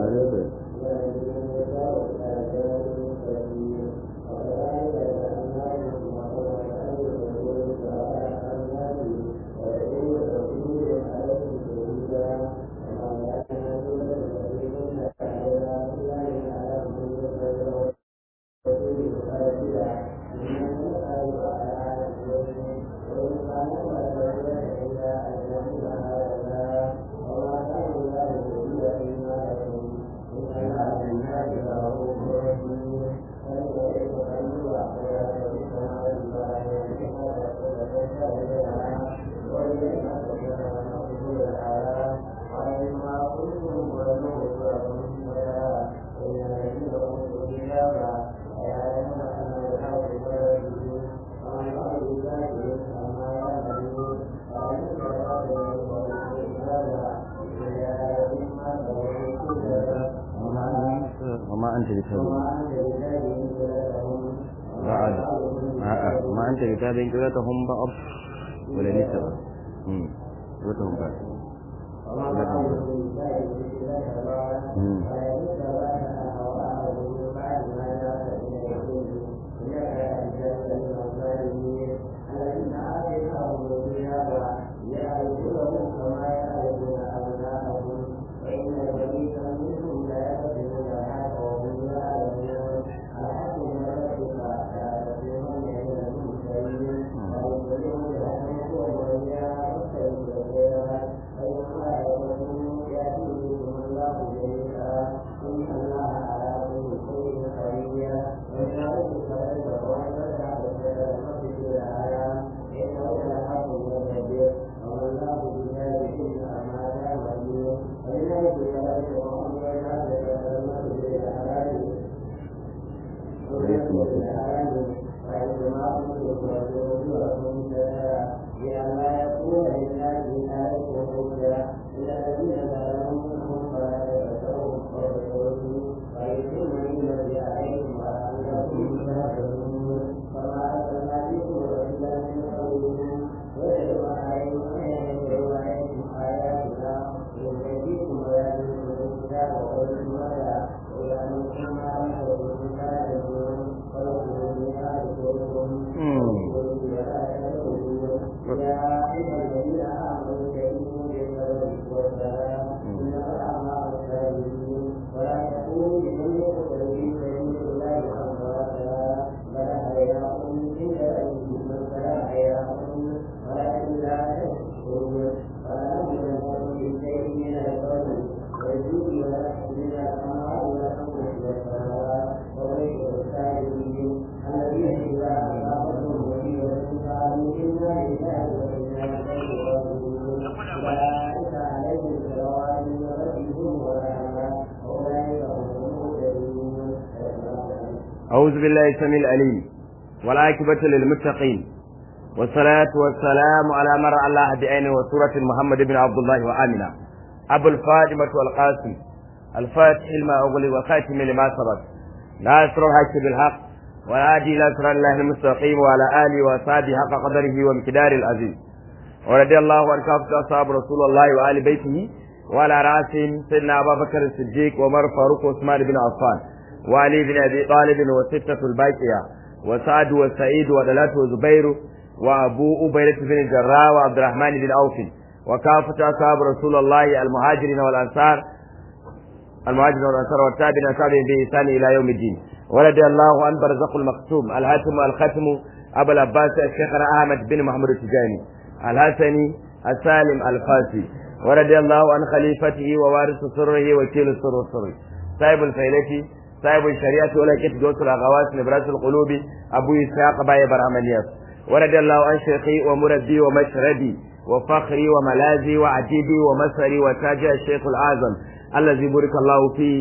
وما أنت بتابع بعد ما أنت بتابع قلتهم بعض ولا نسبة قلتهم بعد أعوذ بالله السميع العليم والعاقبة للمتقين والصلاة والسلام على من رأى الله بعينه وسورة محمد بن عبد الله وآمنة أبو الفاطمة والقاسم الفاتح لما أغلق وخاتم لما سبق ناصر الحق بالحق والهادي إلى صراط الله المستقيم وعلى آله وأصحابه حق قدره ومقدار العزيز ورضي الله عن كافة أصحاب رسول الله وآل بيته وعلى رأسهم سيدنا أبا بكر الصديق وعمر فاروق وعثمان بن عفان وعلي بن ابي طالب وستة الباقية وسعد وسعيد ودلات وزبير وابو عبيدة بن الجراح وعبد الرحمن بن عوف وكافة اصحاب رسول الله المهاجرين والانصار المهاجرين والانصار والتابعين وتابعين بإحسان الى يوم الدين ورضي الله عن برزق المختوم الهاتم والختم ابو العباس الشيخنا احمد بن محمد التجاني الحسني السالم الفاسي ورضي الله عن خليفته ووارث سره وكيل السر والسر صاحب الفيلة صاحب الشريعة ولكن جوس الأغواس نبراس القلوب أبو إسحاق باي برامنياس ورضي الله عن شيخي ومربي ومشربي وفخري وملاذي وعتيبي ومسري وتاج الشيخ الأعظم الذي بارك الله فيه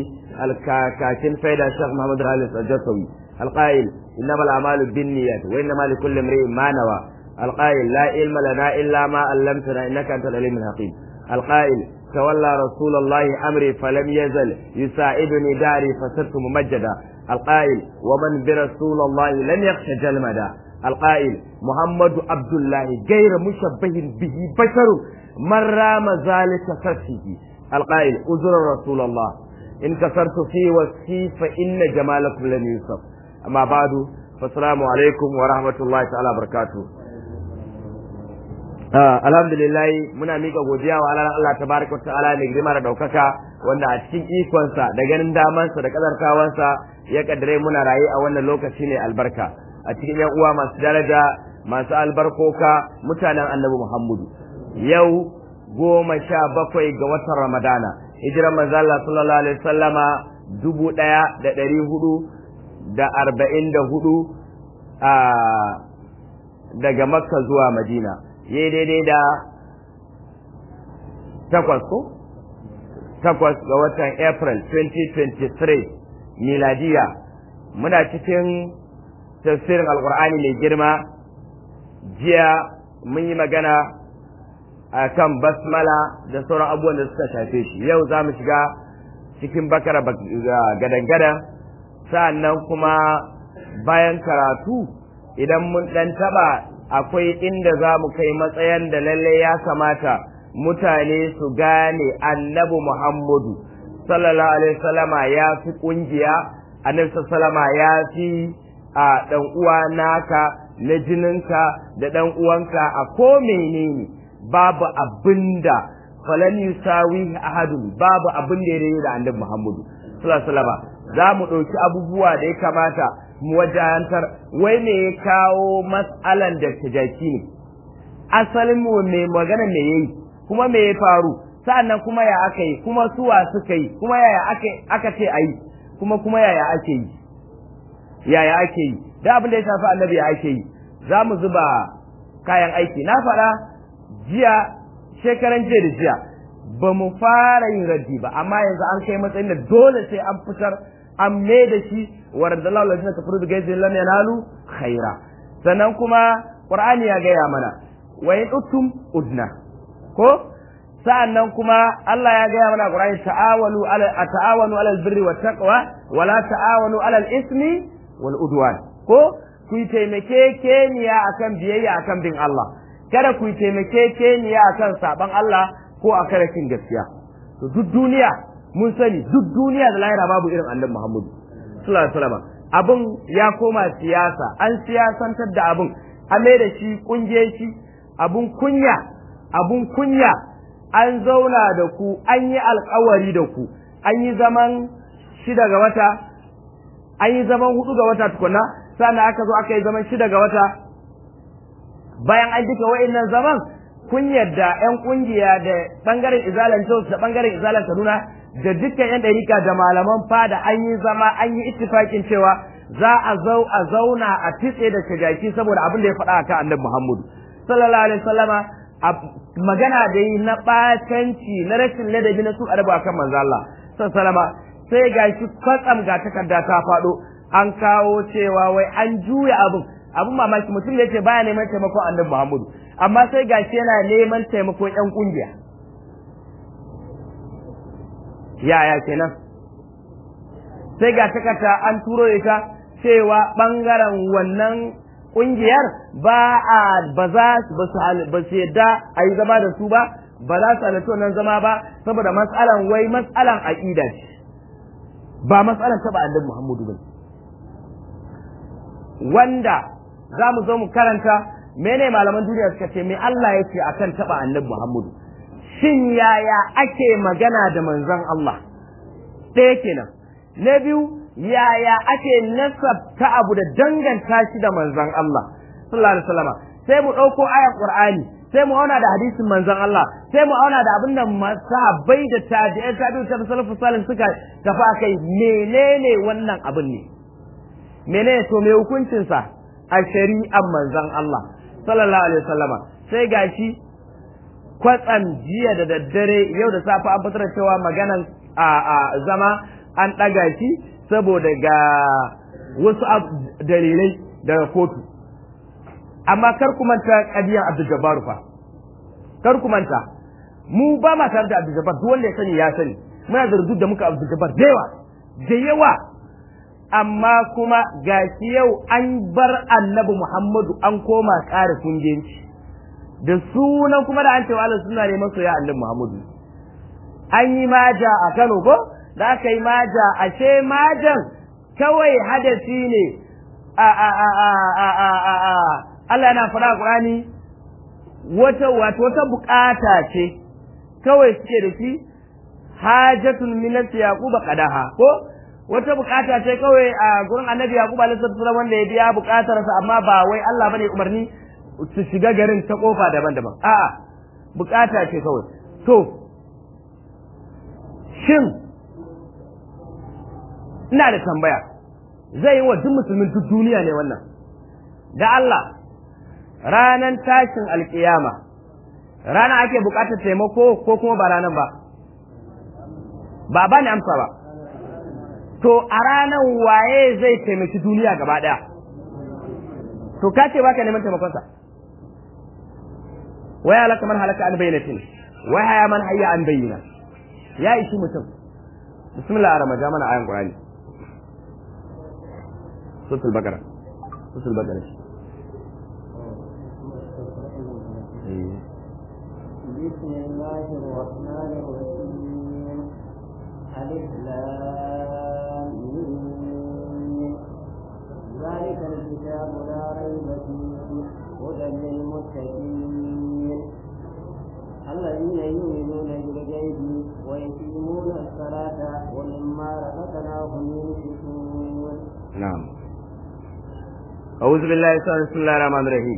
الكاكن فيدا الشيخ محمد الخالد الجسوي القائل إنما الأعمال بالنيات وإنما لكل امرئ ما نوى القائل لا علم لنا إلا ما علمتنا إنك أنت العليم الحكيم القائل تولى رسول الله أمري فلم يزل يساعدني داري فصرت ممجدا القائل ومن برسول الله لم يخش جلمدا القائل محمد عبد الله غير مشبه به بشر من رام ذلك فسه القائل أزر رسول الله in kasartu fi wasi fa inna jamalakum lam yusaf amma ba'du fassalamu alaikum wa rahmatullahi ta'ala barakatuh alhamdulillah muna mika godiya wa Allah tabaraka ta'ala mai girma da daukaka wanda a cikin ikonsa da ganin damansa da kadarkawansa ya kaddare muna raye a wannan lokaci ne albarka a cikin yan uwa masu daraja masu albarkoka mutanen annabi Muhammadu yau goma sha bakwai ga watan Ramadana hijiran manzo Allah sallallahu alaihi wasallama dubu ɗaya da ɗari hudu da arba'in da hudu a daga Makka zuwa Madina yayi daidai da takwas ko takwas ga watan April 2023 miladiya muna cikin tafsirin alkur'ani mai girma jiya mun yi magana a kan basmala da sauran abubuwan da suka shafe shi yau za mu shiga cikin bakara gadan-gadan sa'annan kuma bayan karatu idan mun ɗan taɓa akwai inda za mu kai matsayin da lalle ya kamata mutane su gane annabi muhammadu sallallahu alaihi wasallama ya fi ƙungiya annabi sallama ya fi a ɗan uwa naka na jininka da ɗan uwanka a ko menene babu abinda falan yusawi ahadun babu abin da ya da annabi Muhammadu sallallahu alaihi wasallam za mu ɗauki abubuwa da ya kamata mu wajahantar wai me ya kawo matsalan da tajaki ne asalin mu me magana me yayi kuma me ya faru sa'annan kuma ya aka yi kuma suwa suka yi kuma yaya aka ce ayi kuma kuma yaya ake yi yaya ake yi da abin da ya shafi annabi ya ake yi za mu zuba kayan aiki na faɗa jiya shekaran jiya da jiya ba mu fara yin raddi ba amma yanzu an kai matsayin da dole sai an fitar an mai da shi wa radallahu alladhina kafaru bi ghayri lam yanalu khaira sannan kuma qur'ani ya gaya mana wa in uttum udna ko sa'annan kuma Allah ya gaya mana qur'ani ta'awalu ala ta'awanu ala albirri wat taqwa wa la ta'awanu ala al-ismi wal udwan ko ku taimake keniya akan biyayya akan bin Allah kada ku taimake keniya akan saban Allah ko akan rashin gaskiya to duk duniya mun sani duk duniya da lahira babu irin annabi Muhammadu sallallahu alaihi wasallam abun ya koma siyasa an siyasantar da abun a mai da shi kungiyanci abun kunya abun kunya an zauna da ku an yi alkawari da ku an yi zaman shida ga wata an yi zaman hudu ga wata tukuna sannan aka zo aka yi zaman shida ga wata bayan an duka wa'annan zaman kun yadda yan kungiya da bangaren izalan jos da bangaren izalan kaduna da dukkan yan ɗarika da malaman fada an yi zama an yi ittifakin cewa za a zau a zauna a titse da shigaki saboda abin da ya faɗa akan annabi muhammadu sallallahu alaihi wasallama magana da yi na ɓatanci na rashin ladabi na su adabu akan manzo Allah sallallahu sai gashi kwatsam ga takarda ta faɗo an kawo cewa wai an juya abin abin mamaki mutum ya ce baya neman taimakon annabi Muhammadu amma sai gashi yana neman taimakon yan kungiya yaya kenan sai ga takarda an turo ita cewa bangaren wannan kungiyar ba a ba za ba su yadda a yi zama da su ba ba za su halarci wannan zama ba saboda matsalan wai matsalan aƙida ce ba matsalan taɓa annabi Muhammadu ba wanda za mu zo mu karanta mene malaman duniya suka ce me Allah ya ce akan taɓa annabi Muhammadu shin yaya ake magana da manzon Allah ɗaya kenan na biyu yaya ake nasabta abu da danganta shi da manzon Allah sallallahu alaihi wasallam sai mu ɗauko ayar Qur'ani sai mu auna da hadisin manzon Allah sai mu auna da abin da masahabbai da tabi'ai tabi'u ta salafu salih suka tafi akai menene wannan abin ne menene to me hukuncin sa a shari'ar manzon Allah sallallahu alaihi wasallam sai gashi kwatsam jiya da daddare yau da safe an fitar cewa maganan a zama an ɗaga shi saboda ga wasu dalilai daga kotu amma kar ku manta kadiyan Abdul Jabbar fa kar ku manta mu ba ma tare da Abdul Jabbar duk wanda ya sani ya sani muna da rubutu da muka Abdul Jabbar da yawa da yawa amma kuma gashi yau an bar Annabi Muhammadu an koma ƙara kungiyanci da sunan kuma da an cewa Allah suna ne masoya Annabi Muhammadu an yi maja a Kano ko da aka yi maja ashe majan kawai hadasi ne a a a a a a a a Allah yana faɗa Qur'ani wata wato wata bukata ce kawai suke da shi hajatun minas yaquba qadaha ko wata bukata ce kawai a gurin annabi yaqub alaihi salam wanda ya biya bukatarsa amma ba wai Allah bane umarni su shiga garin ta kofa daban-daban a'a bukata ce kawai to shin ina da tambaya zai yi wa duk musulmin duk duniya ne wannan da Allah ranan tashin alkiyama rana ake bukatar taimako ko kuma ba ranan ba ba ba ni amsa ba to a ranar waye zai taimaki duniya gaba daya to ka ce baka neman taimakonsa waya halaka man halaka an bayyanatin waya haya man hayya an bayyana ya ishi mutum bismillah arama ja mana ayan qur'ani suratul baqara suratul baqara بسم الله الرحمن الرحيم ألف لام ميم. ذلك الكتاب لا ريب فيه هدى للمتقين الذين يؤمنون بالغيب ويقيمون الصلاة ومما رزقناهم ينفقون نعم أعوذ بالله بسم الله الرحمن الرحيم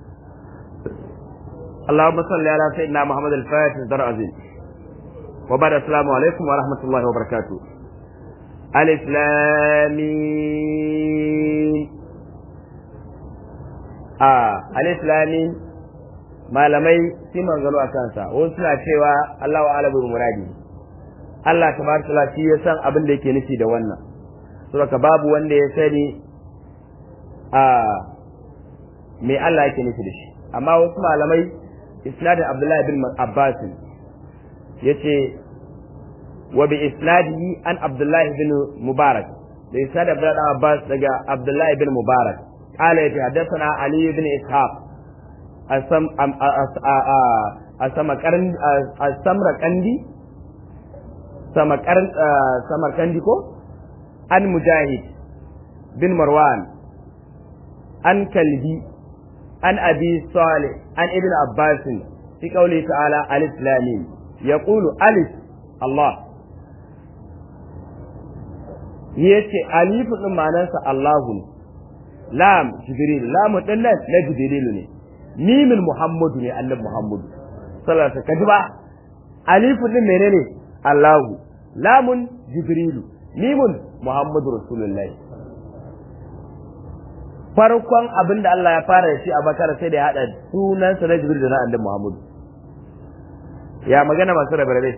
اللهم صل على سيدنا محمد الفاتح الدر عظيم وبعد السلام عليكم ورحمة الله وبركاته ألف لام ميم. آه ألف لام ميم. malamai sai manzalo a kansa wasu suna cewa Allah wa alabu muradi Allah tabaraka ta'ala shi ya san abin da yake nufi da wannan saboda babu wanda ya sani a me Allah yake nufi da shi amma wasu malamai isnadin Abdullahi bin Abbas yace wa bi isnadihi an Abdullahi bin Mubarak da isnadin Abdullahi bin Abbas daga Abdullahi bin Mubarak قال يتحدثنا علي بن إسحاق أسم أم أسمكرن أسمركندي سمكرن سمركندي كو عن مجاهد بن مروان عن كلبي عن أبي صالح عن ابن عباس في قوله تعالى ألف لامين يقول ألف الله yace alifu din ma'anarsa Allahu ne lam jibril lam din nan na jibril ne mimin muhammadu ne annabi muhammadu sallallahu alaihi wasallam ba alifu din menene Allahu lamun jibrilu mimun muhammadu rasulullahi farkon abin da Allah ya fara da shi a bakara sai da ya haɗa sunansa na jibril da na annabi muhammadu ya magana masu rabe rabe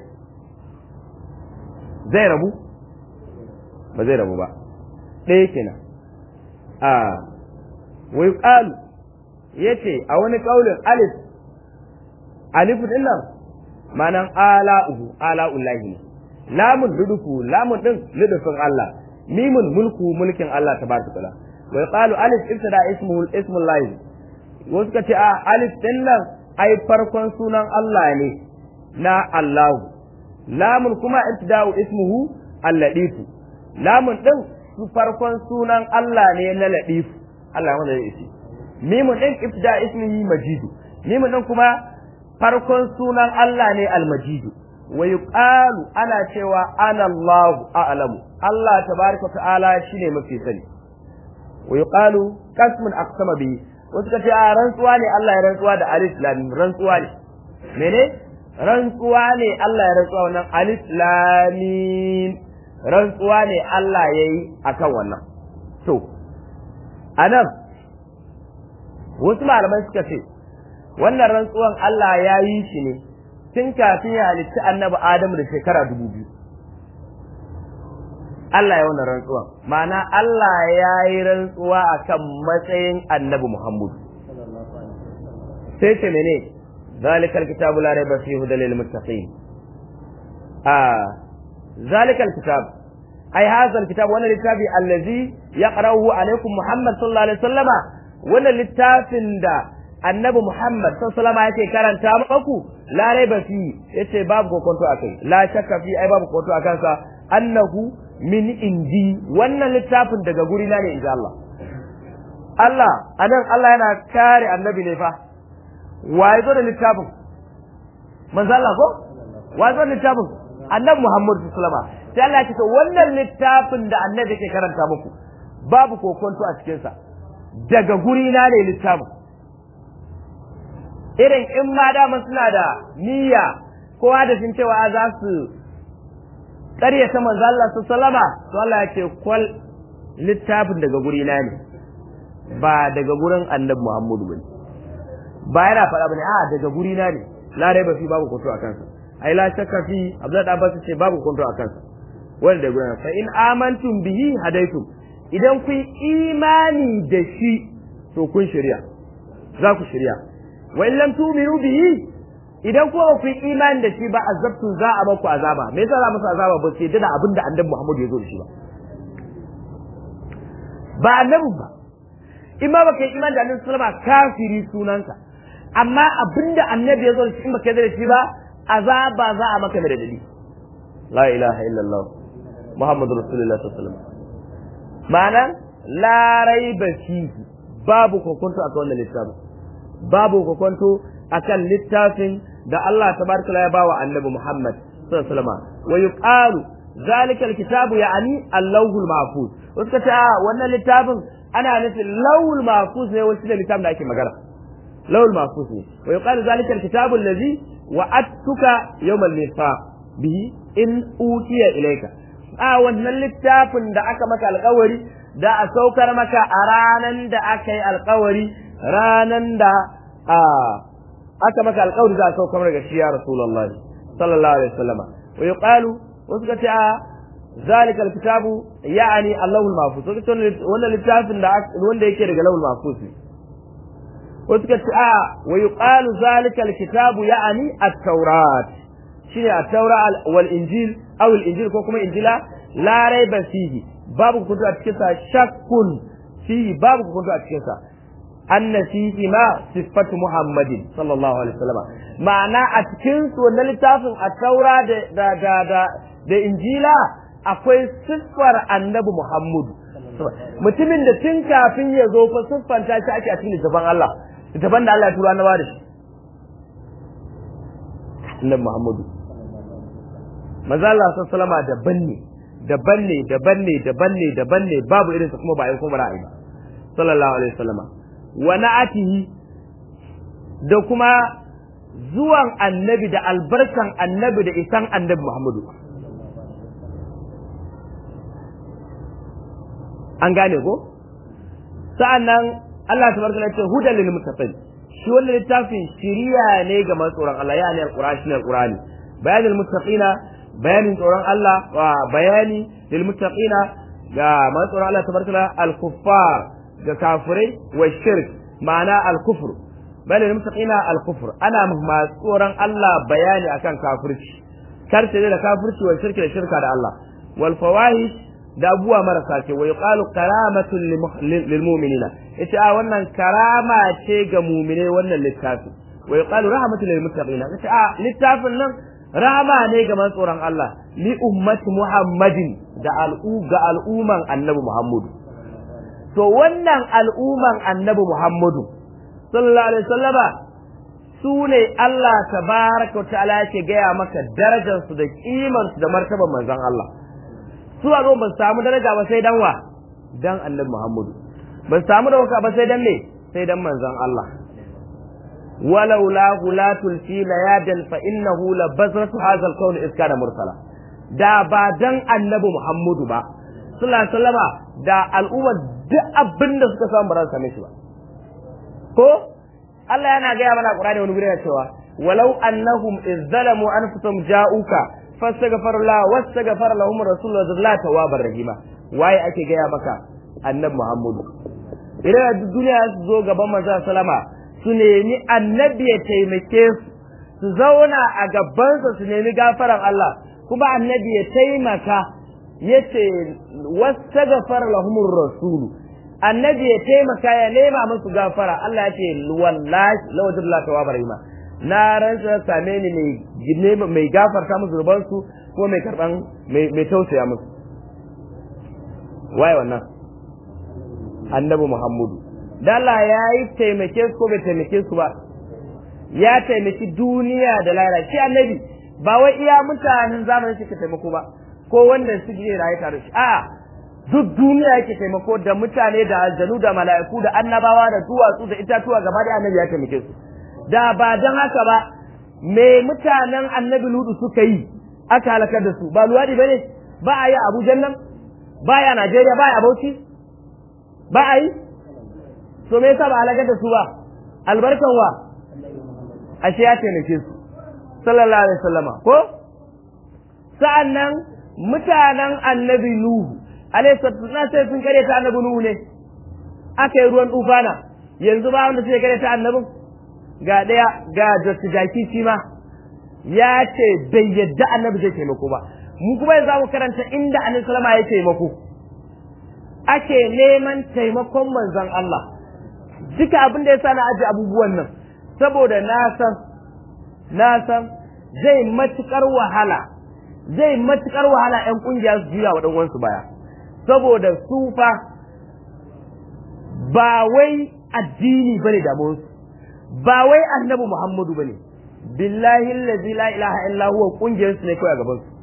zai rabu ba zai rabu ba ɗaya kenan a wai ƙalu ya ce a wani ƙaulin alif alifu ɗin nan manan ala'uhu ala'ullahi ne lamun ludufu lamun ɗin ludufin Allah mimun mulku mulkin Allah ta baraka ta'ala wai ƙalu alif ibtada ismuhu ismullahi wasu ka ce a alif ɗin nan ai farkon sunan Allah ne na Allahu lamun kuma ibtida'u ismuhu al-ladifu lamun din su farkon sunan Allah ne na ladifu Allah wanda ya isi mimun din ibtida ismihi majidu mimun din kuma farkon sunan Allah ne al-majidu wa yuqalu ana cewa ana Allahu a'lamu Allah tabaraka ta'ala shine mafi sani wa yuqalu qasmun aqsama bi wasu kace a rantsuwa ne Allah ya rantsuwa da alif lam rantsuwa ne mene rantsuwa ne Allah ya rantsuwa wannan alif lamim rantsuwa ne Allah ya yi akan wannan to anan wasu malamai suka ce wannan rantsuwan Allah ya yi shi ne tun kafin ya halitta annabi Adamu da shekara dubu biyu Allah ya wannan rantsuwan ma'ana Allah ya yi rantsuwa akan matsayin annabi Muhammadu sai ce mene ذلك الكتاب لا ريب فيه هدى للمتقين آه ذلك الكتاب أي هذا الكتاب وانا الكتاب الذي يقرأه عليكم محمد صلى الله عليه وسلم وانا الكتاب دا النبي محمد صلى الله عليه وسلم yake karanta muku la raiba fi yace babu kokonto akai la shakka fi ai babu kokonto akan sa annahu min indi wannan littafin daga guri na ne inji Allah Allah anan Allah yana kare annabi ne fa wa ya zo da littafin manzo Allah ko wa ya zo da littafin annabi Muhammad sallallahu alaihi wasallam sai Allah ya ce to wannan littafin da annabi ke karanta muku babu kokonto a cikin sa daga guri na ne littafin irin in ma dama suna da niyya kowa da sun cewa za su ƙaryata manzo Allah su salama to Allah ya ce kwal littafin daga guri na ne ba daga gurin annabi Muhammadu bane ba yana faɗa bane a daga guri na ne la raiba fi babu kuntu a kansa ai la shakka fi Abdul Abbas ce babu kuntu a kansa wanda da gurin fa in amantum bihi hadaitum idan kun imani da shi to kun shirya za ku shirya wa in lam tu'minu bihi idan kuma ba ku yi imani da shi ba azabtu za a baku azaba me yasa za musu azaba ba sai da abinda annabi Muhammad ya zo da shi ba ba annabi ba in ma baka yi imani da annabi sallama kafiri sunanka amma abinda annabi ya zo da shi in baka yi da shi ba azaba za a maka da dadi la ilaha illallah muhammadur rasulullah sallallahu alaihi wasallam ma'ana la raiba fihi babu kokonto akan wannan littafin babu kokonto akan littafin da Allah tabaraka ya bawa annabi Muhammad sallallahu alaihi wasallam wa yuqalu zalika alkitabu ya'ni al-lawhul mahfuz wasu ka ce wannan littafin ana nufin lawhul mahfuz ne wasu da littafin da ake magana lawhul mahfuz ne wa yuqalu zalika alkitabu allazi wa'adtuka yawmal mithaq bihi in utiya ilayka a wannan littafin da aka maka alkawari da a saukar maka a ranan da aka yi alkawari ranan da a aka maka alkawari za a saukar daga shi ya rasulullah sallallahu alaihi wasallam wa yuqalu wasu ka ce a zalika alkitabu ya'ani allahul mahfuz wasu wannan littafin da wanda yake daga lahul mahfuz ne wasu ka ce a wa yuqalu zalika alkitabu ya'ani at-taurat shine at-taura wal injil aw al-injil ko kuma injila la raiba fihi babu kuntu a cikin sa shakkun fihi babu kuntu a cikin sa anna fihi ma sifatu muhammadin sallallahu alaihi wasallam ma'ana a cikin su wannan littafin at-taura da da da da, da injila akwai siffar annabi muhammadu mutumin da tun kafin ya zo fa siffanta shi ake a cikin littafin Allah littafin da Allah ya tura annabawa da shi annabi muhammadu maza Allah sallama daban ne daban ne daban ne daban ne daban ne babu irin sa kuma ba ai kuma ra'ayi ba sallallahu alaihi wasallama wa na'atihi da kuma zuwan annabi da albarkan annabi da isan annabi Muhammadu an gane ko sa'annan Allah tabaraka ya ce hudan lil muttaqin shi wannan littafin shiriya ne ga masu tsoron Allah ya ne alqur'ani shi ne alqur'ani bayanul muttaqina bayanin tsoron Allah wa bayani lil muttaqina ga masu tsoron Allah tabaraka al kuffar ga kafirai wa shirk ma'ana al kufr bayanin lil muttaqina al kufr ana masu tsoron Allah bayani akan kafirci karce da kafirci wa shirki da shirka da Allah wal fawahish da abuwa marasa ce wa yuqalu karamatun lil mu'minina yace a wannan karama ce ga mu'mine wannan littafi wa yuqalu rahmatun lil muttaqina yace a littafin nan rama ne ga tsoron Allah li ummati Muhammadin da al'u ga al'umman Annabi Muhammadu to wannan al'umman Annabi Muhammadu sallallahu alaihi wasallama su ne Allah tabaraka wa ta'ala yake gaya maka darajar su da kimar su da martaban manzon Allah su a ba samu daraja ba sai dan wa dan Annabi Muhammadu ba samu dauka ba sai dan me sai dan manzon Allah ولولا غلاة الفيل يادا فإنه لبزرة هذا الكون إذ كان مرسلا da ba dan annabi Muhammadu ba sallallahu alaihi wasallama da al'umma duk abin da suka samu ba za su same shi ba ko Allah yana gaya mana Qur'ani wani guri yana cewa walau annahum izzalamu anfusahum ja'uka fastaghfar la wastaghfar lahum rasulullah sallallahu tawwabar rahima waye ake gaya maka annabi Muhammadu idan duniya su zo gaban manzo sallama su nemi annabi ya taimake su su zauna a gabansa su nemi gafaran Allah kuma annabi ya taimaka ya ce wasu gafara lahumur rasulu annabi ya taimaka ya nema musu gafara Allah ya ce wallahi lawajin la tawabar ima na rantsa same ni mai mai gafarta musu zunubansu ko mai karban mai tausaya musu waye wannan annabi muhammadu dala ya yi taimake su ko bai taimake su ba ya taimaki duniya da lahira shi annabi ba wai iya mutanen zamanin shi ka taimako ba ko wanda su je raye tare shi a duk duniya yake taimako da mutane da aljanu da mala'iku da annabawa da duwatsu da itatuwa gaba da annabi ya taimake su da ba dan haka ba me mutanen annabi ludu suka yi aka halakar da su ba luwadi bane ba a yi abujan nan ba ya najeriya ba ya bauchi ba a yi to me yasa ba halakar da su ba albarkan wa ashe ya taimake su sallallahu alaihi wasallama ko sa'annan mutanen annabi nuhu alaihi salatu sai sun kare ta annabi nuhu ne aka yi ruwan tufana yanzu ba wanda suke kare ta annabin ga daya ga Dr. Jaki shi ma ya ce bai yadda annabi zai taimako ba mu kuma yanzu mu karanta inda annabi sallama ya taimako ake neman taimakon manzon Allah duka abin da yasa na aji abubuwan nan saboda na san na san zai matukar wahala zai matukar wahala ƴan kungiya su juya wa dan uwansu baya saboda su fa ba wai addini bane da su ba wai annabi Muhammadu bane billahi allazi la ilaha illa huwa kungiyar su ne kawai a gaban su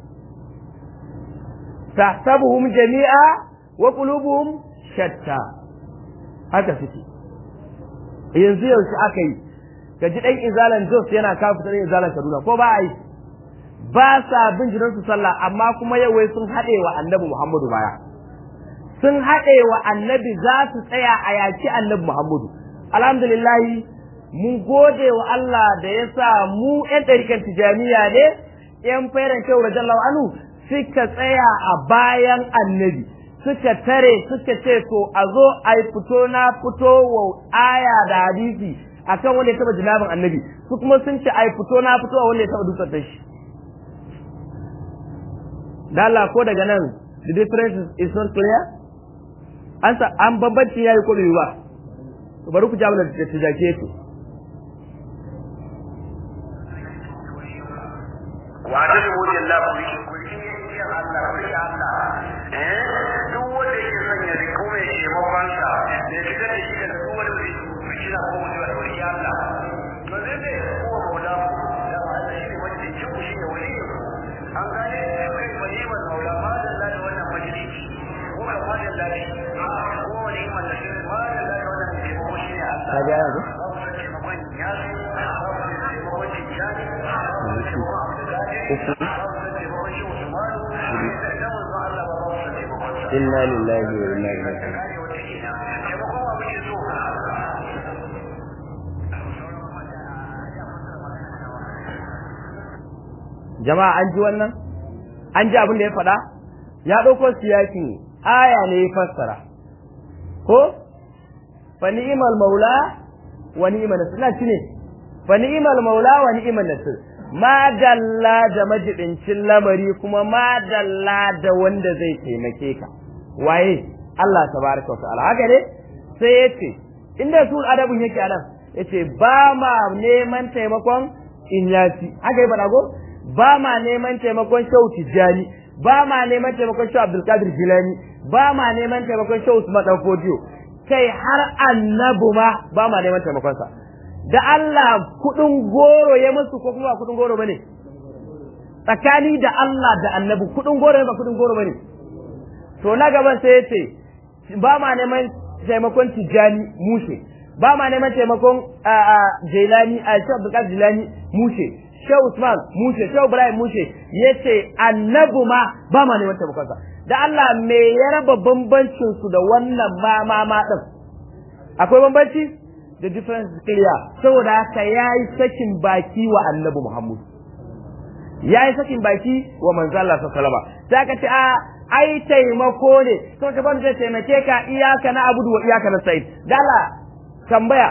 tahsabuhum jami'a wa qulubuhum shatta haka suke yanzu yaushe aka yi ka ji dan izalan Jos yana kafa dan izalan Kaduna ko ba a yi ba sa bin jiran su sallah amma kuma yau wai sun haɗe wa annabi Muhammadu baya sun haɗe wa annabi za su tsaya a yaki annabi Muhammadu alhamdulillah mun gode wa Allah da ya sa mu ƴan ɗarikan tijaniya ne ƴan fairan kyau rajallahu anhu suka tsaya a bayan annabi suka tare suka ce to a zo a yi fito na fito wa aya da hadisi akan wanda ya taba jinabin annabi su kuma sun ce a yi fito na fito wa wanda ya taba dusar da shi da Allah ko daga nan the difference is not clear an sa an bambanci yayi ko bai ba bari ku jawo da tijake to wa ta da wajen lafi ku yi yin Allah ku yi Allah eh duk wanda yake son ya riko mai taimakon sa ne fitar da shi daga duk wani wuri shi na ko mutuwa da wani Allah to zai ne ko maula ku da Allah shi ne wanda yake ku shi ne wani an gane kai wani man maula ma da Allah da wannan majalisi ko ka ma da Allah ko wani man da shi ma da Allah da wannan taimako shi ne Allah ka ga yanzu inna lillahi wa inna ilaihi jama'a an ji wannan an ji abin da ya faɗa ya ɗauko siyakin aya ne ya fassara ko fa ni'mal maula wa ni'mal nasir ina ne fa ni'mal maula wa ni'mal nasir ma dalla da majidincin lamari kuma ma dalla da wanda zai taimake ka waye Allah tabaraka wa ta'ala haka ne sai yace inda sul adabun yake anan yace ba ma neman taimakon inyasi haka yi faɗa ko ba ma neman taimakon shau tijjani ba ma neman taimakon shau abdulkadir jilani ba ma neman taimakon shau usman dan fodiyo kai har annabu ma ba ma neman taimakon sa da Allah kudin goro ya musu ko kuma kudin goro bane tsakani da Allah da annabi kudin goro ne ba kudin goro bane to na gaban sai yace ba ma neman taimakon tijjani mushe ba ma neman taimakon jailani a shi abdulkadir jilani mushe shehu usman mushe shehu ibrahim mushe yace annabi ma ba ma neman taimakon sa da Allah me ya raba bambancin su da wannan ma ma ma din akwai bambanci the difference is clear saboda haka yayi sakin baki wa annabi Muhammad yayi sakin baki wa manzo Allah sallallahu alaihi wasallam sai ka ce a ai taimako ne to ka ban zai taimake ka iyaka na abudu wa iyaka na sa'id dala tambaya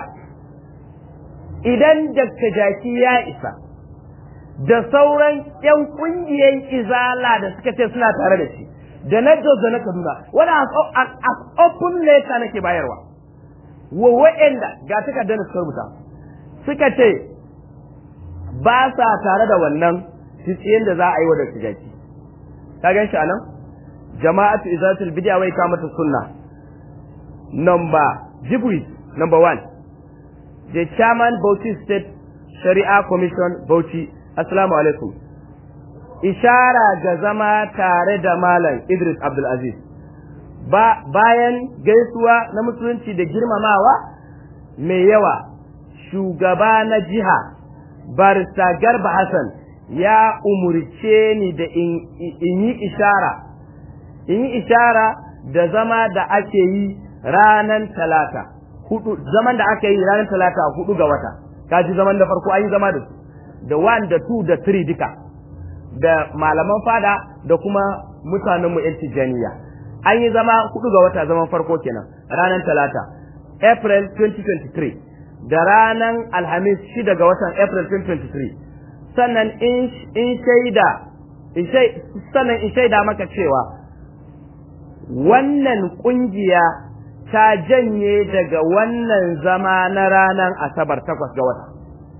idan dakta jaki ya isa da sauran yan kungiyar izala da suka ce suna tare da shi da na Jos da na Kaduna wani a open letter nake bayarwa wa wa'anda ga takardar da suka rubuta suka ce ba sa tare da wannan tsiyen da za a yi wa da tijaki ka gan shi a nan jama'atu izatul bid'a wai kamata sunna number jibri number one the chairman Bauchi state shari'a commission Bauchi assalamu alaikum ishara ga zama tare da malam Idris Abdul Aziz ba bayan gaisuwa na musulunci da girmamawa mai yawa shugaba na jiha barista Garba Hassan ya umurce ni da in yi ishara in yi ishara da zama da ake yi ranar talata hudu zaman da aka yi ranar talata hudu ga wata kaji zaman da farko an yi zama da su da one da two da three duka da malaman fada da kuma mutanen mu tijaniya an yi zama hudu ga wata zaman farko kenan ranar talata april 2023 da ranar alhamis shida ga watan april 2023 sannan in shaida sannan in shaida maka cewa wannan kungiya ta janye daga wannan zama na ranar asabar takwas ga wata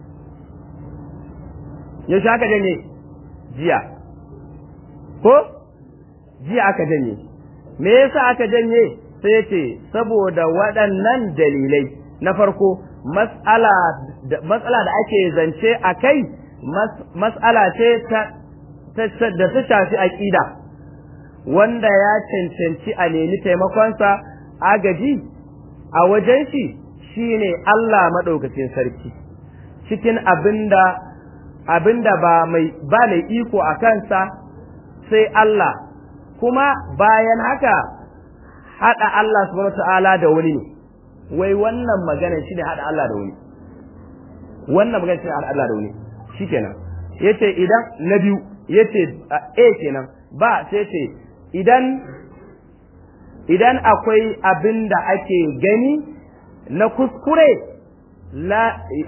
yaushe aka janye jiya ko jiya aka janye me yasa aka janye sai ce saboda waɗannan dalilai na farko matsala da ake zance a kai matsala ce da ta shafi aƙida wanda ya cancanci a nemi taimakonsa agaji a wajen shi shine Allah maɗaukacin sarki cikin abinda abinda ba mai ba mai iko a kansa sai Allah kuma bayan haka haɗa Allah subhanahu ta'ala da wani ne wai wannan magana shine haɗa Allah da wani wannan magana shine haɗa Allah da wani shikenan yace idan na biyu yace a kenan ba sai ce idan idan akwai abin da ake gani na kuskure la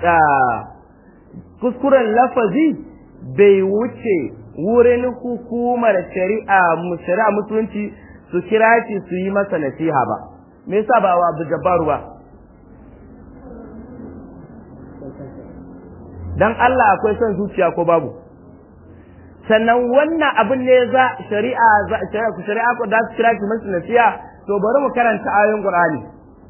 kuskuren lafazi bai wuce wurin hukumar shari'a shari'a musulunci su kira shi su yi masa nasiha ba me yasa ba wa Abdul Jabbaru ba dan Allah akwai son zuciya ko babu sannan wannan abin ne za shari'a shari'a shari'a ko da su kira shi masa nasiha to bari mu karanta ayoyin Qur'ani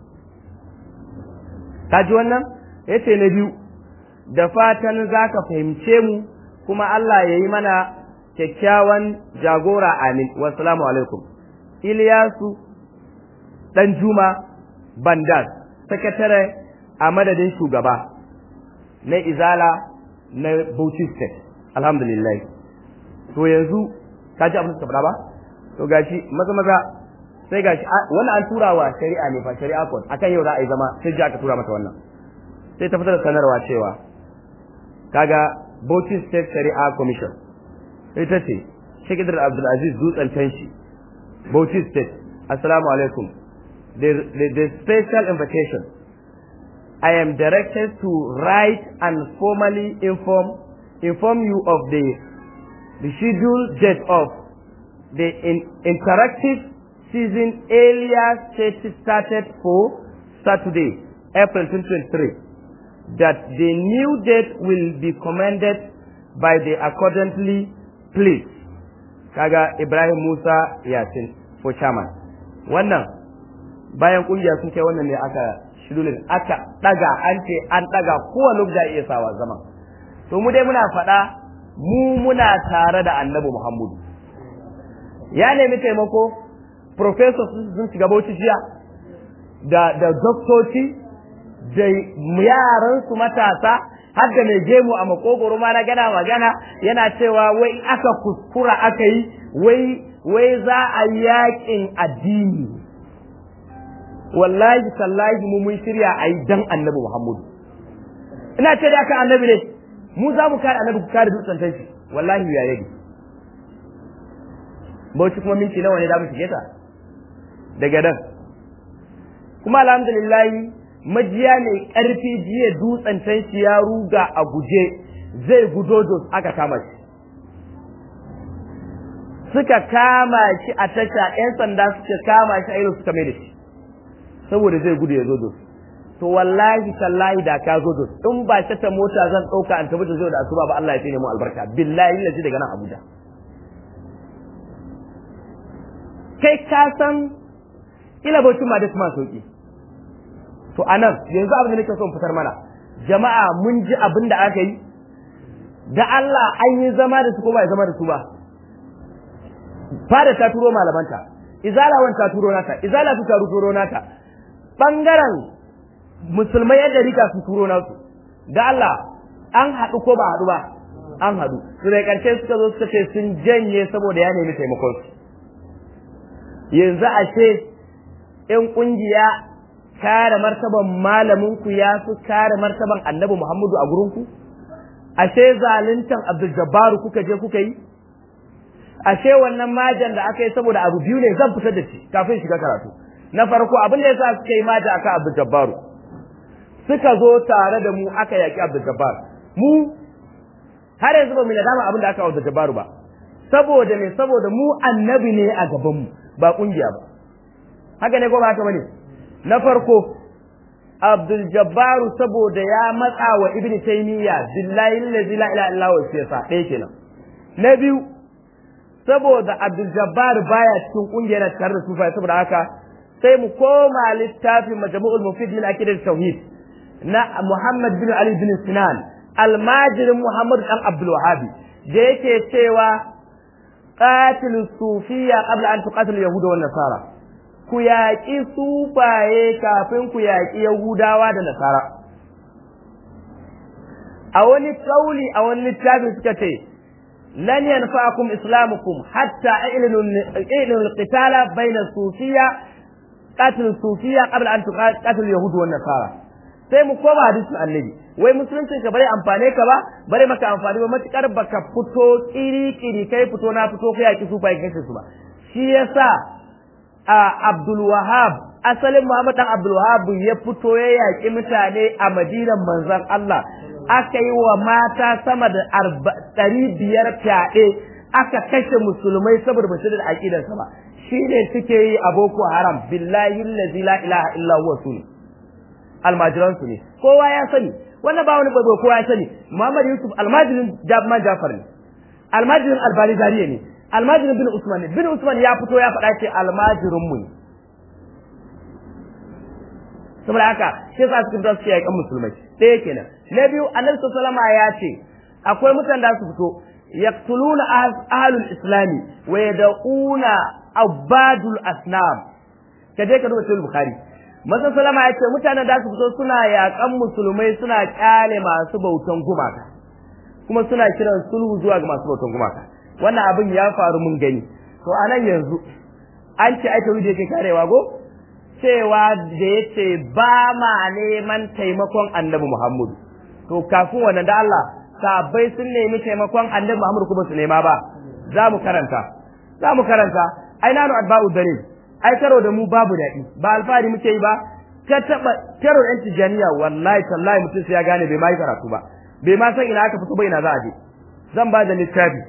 kaji wannan yace na biyu da fatan zaka fahimce mu kuma Allah yayi mana kyakkyawan jagora amin wassalamu alaikum Iliyasu dan Juma Bandas sakatare a madadin shugaba na Izala na Bauchi State alhamdulillah to yanzu kaji abin da suka faɗa ba to gashi maza maza sai gashi wannan an tura wa shari'a ne fa shari'a court akan yau za a yi zama sai ji aka tura mata wannan sai ta fitar da sanarwa cewa kaga Bauchi State Shari'a Commission ita ce Sheikh Idris Abdul Aziz Dutsen Tanshi Bauchi State Assalamu alaikum the, the, the special invitation I am directed to write and formally inform inform you of the the scheduled date of the in, interactive season earlier started for Saturday, April 2023, that the new date will be commanded by the accordingly pleased. Kaga Ibrahim Musa Yasin for chairman. Wannan bayan kungiya sun kai wannan ne aka shirulin aka daga an ce an daga kowane da iya sawa zaman. To mu dai muna faɗa mu muna tare da annabi Muhammadu. Ya nemi taimako professors sun shiga bauchi jiya da da doktoci da yaran su matasa har da mai gemu a makogoro ma na gana magana yana cewa wai aka kuskura aka yi wai wai za a yakin addini wallahi sallahi mu mun shirya a yi dan annabi muhammadu ina ce da aka annabi ne mu za mu kare annabi ku kare dutsen tanshi wallahi ya yage bauchi kuma minti nawa ne za mu shige ta daga nan kuma alhamdulillahi majiya mai ƙarfi jiya dutsen tanshi ya ruga a guje zai gudo dos aka kama shi suka kama shi a tasha 'yan sanda suka kama shi a irin suka mai da shi saboda zai gudu ya zo dos to wallahi tallahi da ka zo in ba ta mota zan ɗauka an tabbata zo da asuba ba Allah ya tsine mu albarka billahi lazi daga nan Abuja kai ka san ila bautin ma da kuma sauki to anan yanzu abin da nake so in fitar mana jama'a mun ji abin da aka yi da Allah an yi zama da su ko ba zama da su ba fada ta turo malamanta izala wan ta turo nata izala su ta turo nata bangaren musulmai yadda rika su turo nasu da Allah an haɗu ko ba haɗu ba an haɗu su da ƙarshe suka zo suka ce sun janye saboda ya nemi taimakon su yanzu ashe ƴan ƙungiya kare martaban malamin ku ya fi kare martaban annabi Muhammadu a gurin ku ashe zaluntan Abdul Jabbar kuka je kuka yi ashe wannan majan da aka yi saboda abu biyu ne zan fitar da shi kafin shiga karatu na farko abin da yasa suka yi maja akan Abdul Jabbar suka zo tare da mu aka yaki Abdul Jabbar mu har yanzu ba mu nadama abin da aka Abdul Jabbar ba saboda ne saboda mu annabi ne a gaban mu ba kungiya ba haka ne ko ba haka bane na farko Abdul Jabbaru saboda ya matsa wa Ibn Taymiyyah billahi allazi la ilaha illa huwa siyasa ɗaya kenan na biyu saboda Abdul Jabbar baya cikin kungiyar tare da sufa saboda haka sai mu koma littafin Majmu'ul Mufid min Aqidat Tauhid na Muhammad bin Ali bin Sinan almajirin Muhammad dan Abdul Wahhab da yake cewa qatil sufiya qabla an tuqatil yahuda wan nasara ku yaƙi sufaye kafin ku yaƙi Yahudawa da Nasara. A wani kauli a wani littafi suka ce, Lan yanfa'akum islamukum hatta ilil qitala bayna sufiya qatil sufiya qabla an tuqatil yahudu wan nasara. Sai mu koma hadisin annabi. Wai musulunci ka bare amfane ka ba, bare maka amfani ba matukar baka fito kiri kiri kai fito na fito kai yaki sufaye kai su ba. Shi yasa a Abdul Wahab asalin Muhammad dan Abdul Wahab ya fito ya yaƙi mutane a Madinan manzon Allah aka yi wa mata sama da ɗari biyar fyaɗe aka kashe musulmai saboda ba su da aƙidarsa ba shi ne suke yi a Boko Haram billahi allazi la ilaha illa huwa sun almajiran su ne kowa ya sani wannan ba wani bazo kowa ya sani Muhammad Yusuf almajirin Jabman Jafar ne almajirin Albani Zariya ne almajirin bin Usman bin Usman ya fito ya faɗa ce almajirin mu ne saboda haka shi yasa suka fito su yi kan musulmai ɗaya kenan na biyu annabi sallallahu ya ce akwai mutanen da su fito yaqtuluna ahlul islami wa yad'una abadul asnam kaje ka duba sahih bukhari manzon sallama ya ce mutanen da su fito suna yaƙan musulmai suna kyale masu bautan gumaka kuma suna kiran sulhu zuwa ga masu bautan gumaka wannan abin ya faru mun gani to a nan yanzu an ce ai tauhidi yake karewa go cewa da yace ba ma neman taimakon annabi Muhammadu to kafin wannan da Allah sahabbai sun nemi taimakon annabi Muhammadu kuma su nema ba za mu karanta za mu karanta ai nanu adba'u dalil ai karo da mu babu daɗi ba alfahari muke yi ba ka taɓa karo ɗan tijaniya wallahi tallahi mutum sai ya gane bai ma yi karatu ba bai ma san ina aka fito ba ina za a je zan ba da littafi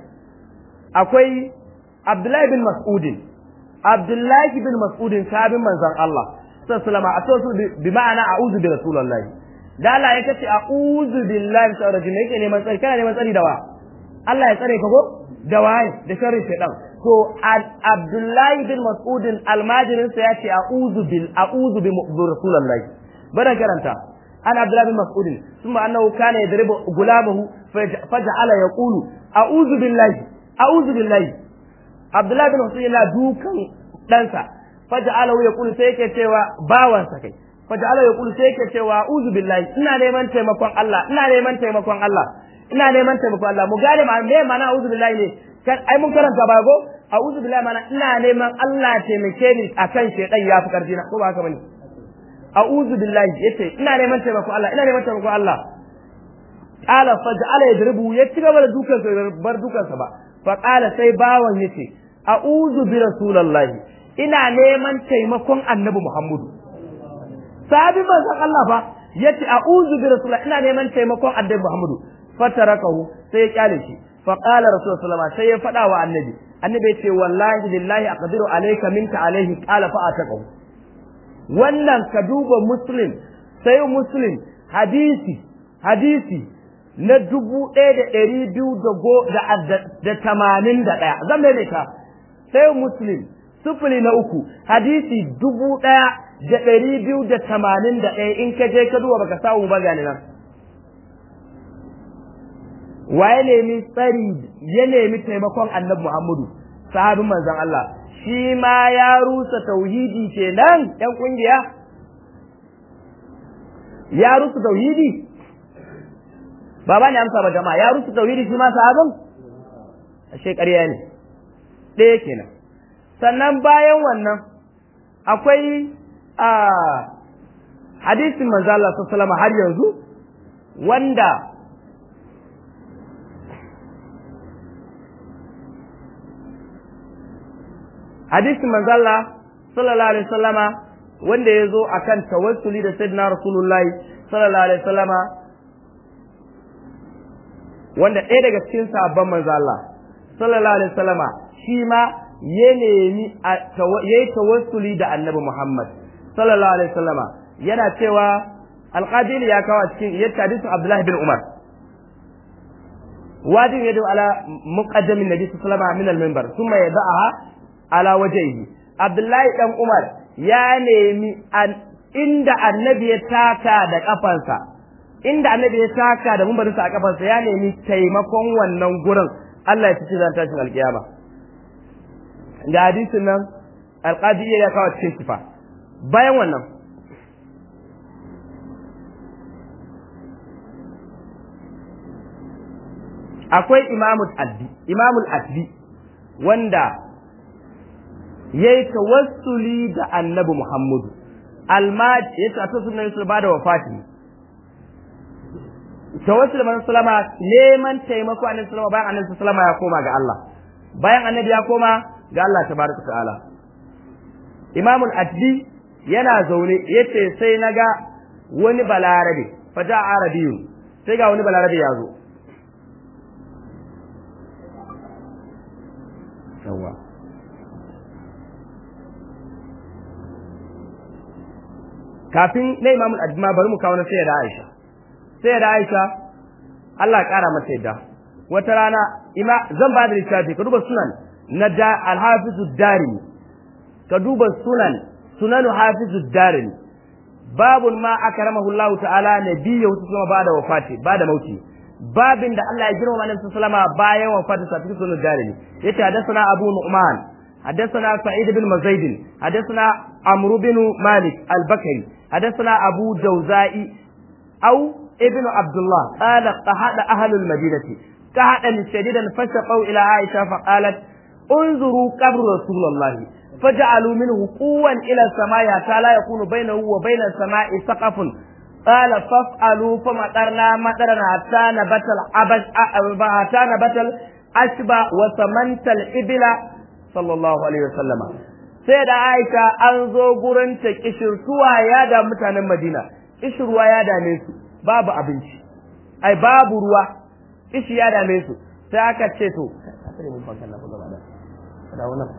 akwai Abdullahi bin Mas'udin Abdullahi bin Mas'udin sabin manzon Allah sallallahu alaihi wasallam a bi ma'ana a'udhu bi rasulillahi da Allah ya kace a'udhu billahi min sharri rajim yake neman tsari kana neman tsari da wa Allah ya tsare ka ko da waye da sharri shaytan to Abdullahi bin Mas'udin almajirin sa yace a'udhu bil a'udhu bi rasulillahi bada karanta an Abdullahi bin Mas'udin ثم أنه كان يضرب غلامه فجعل يقول أعوذ بالله a'udhu billahi Abdullahi bin Husayn yana dukan ɗansa faja'alahu yaqulu sai yake cewa bawansa kai faja'alahu yaqulu sai yake cewa a'udhu billahi ina neman taimakon Allah ina neman taimakon Allah ina neman taimakon Allah mu gane ma me mana a'udhu billahi ne kan ai mun karanta ba go a'udhu billahi mana ina neman Allah taimake ni akan shedan yafi karfi na ko ba haka bane a'udhu billahi yace ina neman taimakon Allah ina neman taimakon Allah qala faj'ala yadribu ya ci gaba da dukansa bar dukansa ba faƙala sai bawan ya ce a'udhu bi rasulallahi ina neman taimakon annabi muhammadu sahabi manzon Allah fa yace a'udhu bi rasulillahi ina neman taimakon annabi muhammadu fatarakahu sai ya kyale shi faqala rasulullahi sai ya faɗa wa annabi annabi ya ce wallahi billahi aqdiru alayka minka alayhi qala fa ataqahu wannan ka duba muslim sai muslim hadisi hadisi na dubu ɗaya da ɗari biyu da tamanin da ɗaya zan maimaita sai muslim sufuli na uku hadisi dubu ɗaya da ɗari biyu da tamanin da ɗaya in ka je ka duba baka samu ba gani nan waye nemi tsari ya nemi taimakon annabi Muhammadu sahabin manzon Allah shi ma ya rusa tauhidi kenan ɗan kungiya ya rusa tauhidi ba ba ne amsa ba jama'a ya rusa tauhidi shi ma sahabin ashe ƙarya ne ɗaya kenan sannan bayan wannan akwai a hadisin manzo Allah sallallahu har yanzu wanda hadisin manzo Allah sallallahu alaihi wasallama wanda ya zo akan tawassuli da sayyidina rasulullahi sallallahu alaihi wasallama wanda ɗaya daga cikin sahabban manzo Allah sallallahu alaihi wasallama shi ma ya nemi yayi tawassuli da annabi Muhammad sallallahu alaihi wasallama yana cewa alqadili ya kawo cikin yadda hadisin Abdullah bin Umar wajin yadu ala muqaddamin nabi sallallahu alaihi wasallama min al-minbar thumma yada'aha ala wajhihi Abdullahi dan Umar ya nemi inda annabi ya taka da kafansa inda annabi ya taka da mumbarinsa a kafansa ya nemi taimakon wannan gurin Allah ya fice zan tashin alkiyama ga hadisin nan alqadi ya kawo cikin sifa bayan wannan akwai imamul addi imamul addi wanda yayi tawassuli da annabi Muhammadu almaj yace a sunan Yusuf ba da wafati tawassul man sallama neman taimako annabi sallama bayan annabi sallama ya koma ga Allah bayan annabi ya koma ga Allah tabaraka ta'ala imamul addi yana zaune yace sai naga wani balarabe faja arabiyun sai ga wani balarabe ya zo yawa kafin na imamul adma bari mu kawo na sai da Aisha sai da Aisha Allah ya kara mata yadda wata rana ima zan ba da littafi ka duba sunan na da al-hafizu darimi ka duba sunan sunanu hafizu darimi babun ma akramahu Allah ta'ala nabiyyu kuma ba da wafati ba da mauti babin da Allah ya girma annabi sallama bayan wafatin sa cikin sunan darimi yace hadathana abu nu'man حدثنا سعيد بن مزيد حدثنا عمرو بن مالك البكري حدثنا أبو جوزاء أو ابن عبد الله قال قهد أهل المدينة قهدا شديدا فشقوا إلى عائشة فقالت انظروا قبر رسول الله فجعلوا منه قوا إلى السماء حتى لا يكون بينه وبين السماء سقف قال فافعلوا فمطرنا مطرنا حتى نبت العبش حتى نبت الأشبى وسمنت الإبل sallallahu alaihi wasallama sai da Aisha an zo gurin ta kishirtuwa ya da mutanen Madina kishirwa ya dame su babu abinci ai babu ruwa kishi ya dame su sai aka ce to asali mun fankan na gaba da da wannan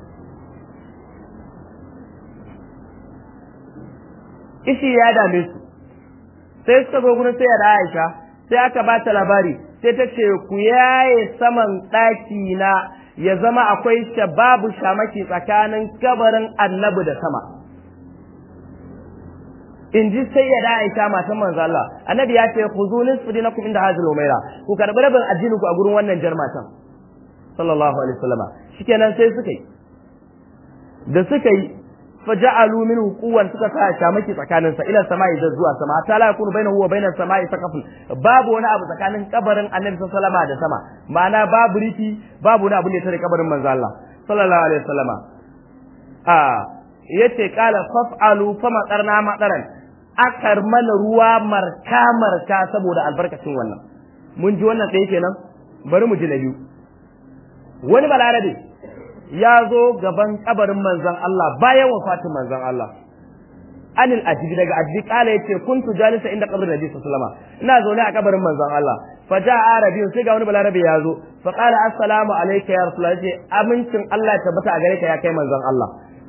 kishi ya dame su sai suka zo gurin sai da Aisha sai aka ba ta labari sai ta ce ku yaye saman ɗaki na ya zama akwai babu shamaki tsakanin kabarin annabi da sama in ji sai ya Aisha matan manzo Allah annabi ya ce khuzu nisfu dinakum inda hazil umaira ku karbi rabin addinin ku a gurin wannan jar matan sallallahu alaihi wasallam shikenan sai suka yi da suka yi faja'alu minhu quwwan suka sa shamaki tsakanin sa ila sama'i da zuwa sama ta la yakunu bainahu wa bainas sama'i saqafun babu wani abu tsakanin kabarin annabi sallallahu alaihi da sama ma'ana babu riki babu wani abu ne tare kabarin manzo Allah sallallahu alaihi wasallam a yace qala faf'alu fama qarna madaran akar mana ruwa marka marka saboda albarkacin wannan mun ji wannan ɗaya kenan bari mu ji na biyu wani balarabe ya zo gaban kabarin manzon Allah bayan wafatin manzon Allah anil ajibi daga ajibi kala yace kuntu jalisa inda qabrin nabi sallallahu alaihi wasallam ina zaune a kabarin manzon Allah fa ja arabiyun sai ga wani balarabe ya zo fa qala assalamu alayka ya rasulullah yace amincin Allah ya tabbata a gare ka ya kai manzon Allah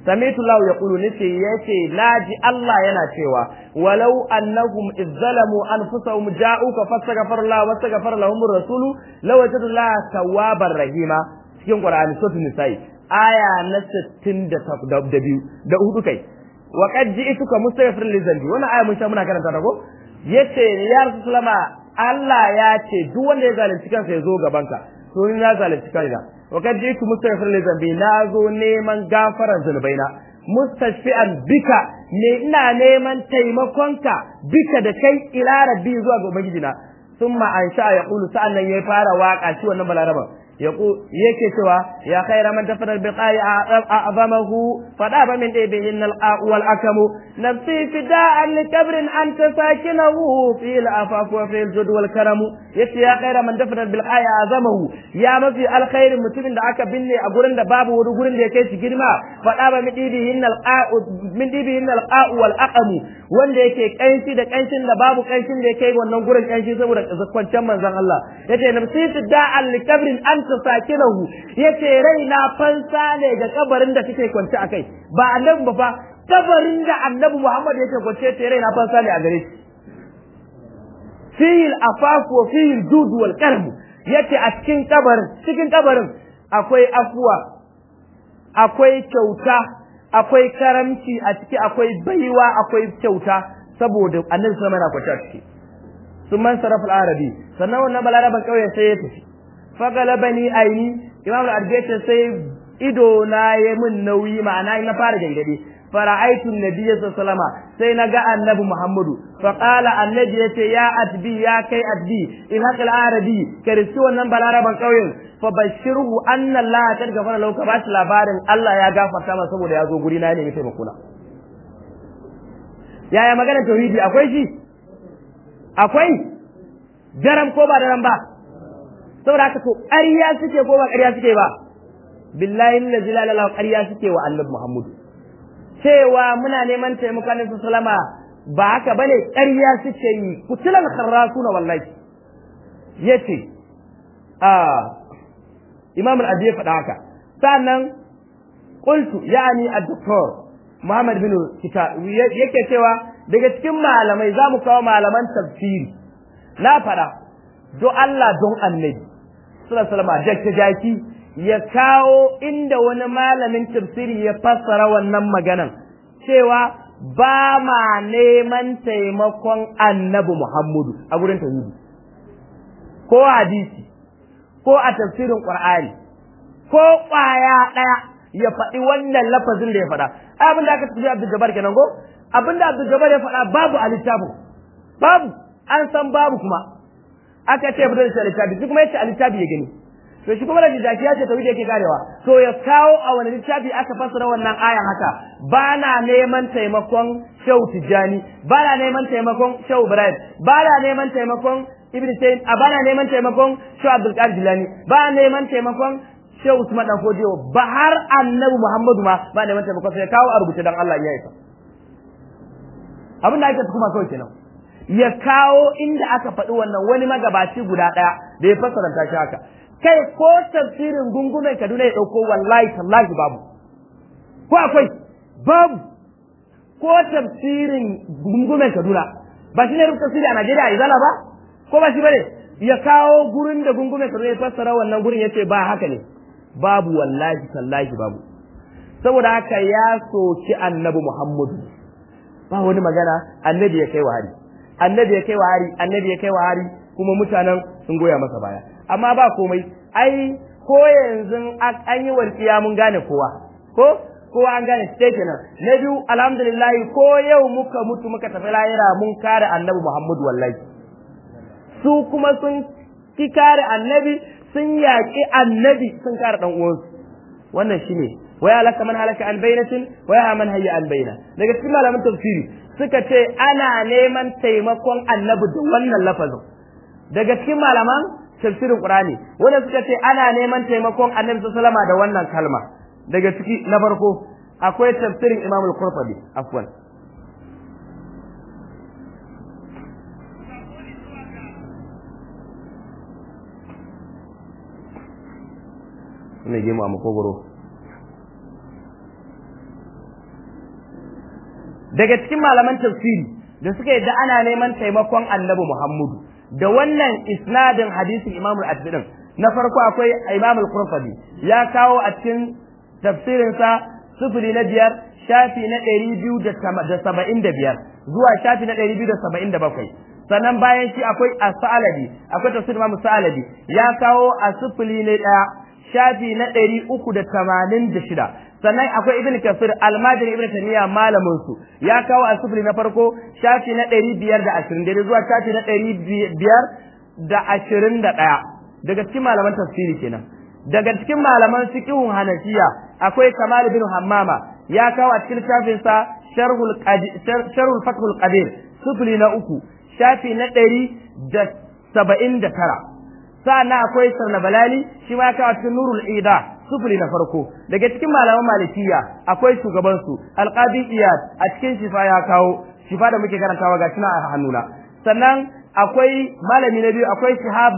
sami'tu Allah yaqulu nace yace naji Allah yana cewa walau annahum izzalamu anfusahum ja'uka fastaghfar Allah wastaghfar lahum ar-rasulu lawajadu Allah tawwabar rahima cikin Qur'ani suratul nisa'i aya na 62 da hudu kai wa qad ji'tuka mustaghfirin li dhanbi wannan aya mun sha muna karanta ta ko yace ya rasulullah Allah ya ce duk wanda ya zalunci kansa ya zo gaban ka to ni na zalunci kaina wa kad jitu mustaghfir li zambi na zo neman gafaran zunubaina mustashfi'an bika ne ina neman taimakonka bika da kai ila rabbi zuwa ga ubangijina summa an sha ya qulu sa'annan ya fara waka shi wannan balaraba yake cewa ya khaira man tafara biqai a'zamahu fada ba min dai bihin al wal akamu nafsi fida'an li kabrin anta sakinahu fi al afaf wa fi al jud wal karam yace ya khaira man tafara biqai a'zamahu ya mafi alkhairin mutumin da aka binne a gurin da babu wani gurin da ya kai shi girma fada ba min dibihin al min dibihin al wal aqamu wanda yake kanshi da kanshin da babu kanshin da ya kai wannan gurin kanshi saboda kwanciyar manzon Allah yace nafsi fida'an li kabrin anta anta sakinahu yace raina fansa ne ga kabarin da kake kwance akai ba annabi ba fa kabarin da annabi Muhammad yake kwance yace raina fansa ne a gare shi fil afaf wa fil jud wal karm yace a cikin kabarin cikin kabarin akwai afuwa akwai kyauta akwai karamci a ciki akwai baiwa akwai kyauta saboda annabi sallallahu alaihi wasallam yana kwance a ciki sun man sarrafa arabi sannan wannan balaraban kauyen sai ya tafi fagalabani aini imam al-arbaitin sai ido na ya mun nauyi ma'ana na fara gangade fara'aitu nabiyyi sallama sai na ga annabi muhammadu fa qala annabi yace ya adbi ya kai adbi in haqal arabi karisti wannan balaraban kauyen fa bashirhu anna allah kad gafara lahu ka bashi labarin allah ya gafarta masa saboda ya zo guri na ne mai taimako na yaya magana tauhidi akwai shi akwai daram ko ba daram ba saboda haka to ƙarya suke ko ba ƙarya suke ba billahi allazi la ilaha ƙarya suke wa annabi Muhammad cewa muna neman taimakon Annabi sallama ba haka bane ƙarya suke yi kutulan kharrasuna wallahi yace a Imam al-Abi faɗa haka sannan qultu yani ad-doktor Muhammad bin Kita yake cewa daga cikin malamai za mu kawo malaman tafsiri na faɗa do Allah don annabi sallallahu alaihi jaki ya kawo inda wani malamin tafsiri ya fassara wannan maganan cewa ba ma neman taimakon annabi Muhammadu a gurin tauhidi ko hadisi ko a tafsirin Qur'ani ko ƙwaya ɗaya ya faɗi wannan lafazin da ya faɗa abin da aka tafi Abdul Jabbar kenan ko abin da Abdul Jabbar ya faɗa babu a littafin babu an san babu kuma aka ce fitar da littafi shi kuma yace a littafi ya gani to shi kuma da jaki ya ce tauhidi yake karewa to ya kawo a wani littafi aka fassara wannan ayan haka ba na neman taimakon Shehu Tijjani ba na neman taimakon Shehu Ibrahim ba na neman taimakon Ibn Tayyib a ba na neman taimakon Shehu Abdul Qadir Jilani ba na neman taimakon Shehu Usman dan Fodiyo ba har Annabi Muhammadu ma ba neman taimakon sai kawo a rubuce dan Allah ya yi abin da ake kuma kawai kenan ya kawo inda aka faɗi wannan wani magabaci guda ɗaya da ya fassaranta shi haka kai ko tafsirin gungumen Kaduna ya ɗauko wallahi tallahi babu ko akwai babu ko tafsirin gungumen Kaduna ba shi ne rubuta tafsiri a Najeriya a Izala ba ko ba shi bane ya kawo gurin da gungumen Kaduna ya fassara wannan gurin yace ba haka ne babu wallahi tallahi babu saboda haka ya soki annabi Muhammadu ba wani magana annabi ya kai wa hari annabi ya kai wa hari annabi ya kai wa hari kuma mutanen sun goya masa baya amma ba komai ai ko yanzu an yi walƙiya mun gane kowa ko kowa an gane sai kenan na biyu alhamdulillah ko yau muka mutu muka tafi lahira mun kare annabi Muhammadu wallahi su kuma sun ki kare annabi sun yaƙi annabi sun kare dan uwansu wannan shine waya laka man halaka an bainatin waya man hayya an baina daga cikin malaman tafsiri suka ce ana neman taimakon annabi da wannan lafazin daga cikin malaman tafsirin qur'ani wanda suka ce ana neman taimakon annabi sallallahu alaihi da wannan kalma daga ciki na farko akwai tafsirin imam al-qurtubi afwan ne gemu a makogoro daga cikin malaman tafsiri da suka yadda ana neman taimakon annabi Muhammadu da wannan isnadin hadisin Imam al-Adbin na farko akwai Imam al-Qurtubi ya kawo a cikin tafsirinsa sufuri na biyar shafi na ɗari biyu da saba'in da biyar zuwa shafi na ɗari biyu da saba'in da bakwai sannan bayan shi akwai a sa'alabi akwai tafsir Imam sa'alabi ya kawo a sufuri na ɗaya shafi na ɗari uku da tamanin da shida sannan akwai ibn kafir almajiri ibn tamiya malamin su ya kawo a sufuri na farko shafi na ɗari biyar da ashirin daidai zuwa shafi na ɗari biyar da ashirin da ɗaya daga cikin malaman tafsiri kenan daga cikin malaman fiqhun hanafiya akwai kamal bin hammama ya kawo a cikin littafin sa sharhul sharhul fathul qadir sufuri na uku shafi na ɗari da saba'in da tara sa'annan akwai sarna balali shi ma ya kawo cikin nurul ida sufuri na farko daga cikin malaman malikiya akwai shugaban su alqadi iyad a cikin shifa ya kawo shifa da muke karantawa ga na a hannuna sannan akwai malami na biyu akwai shihab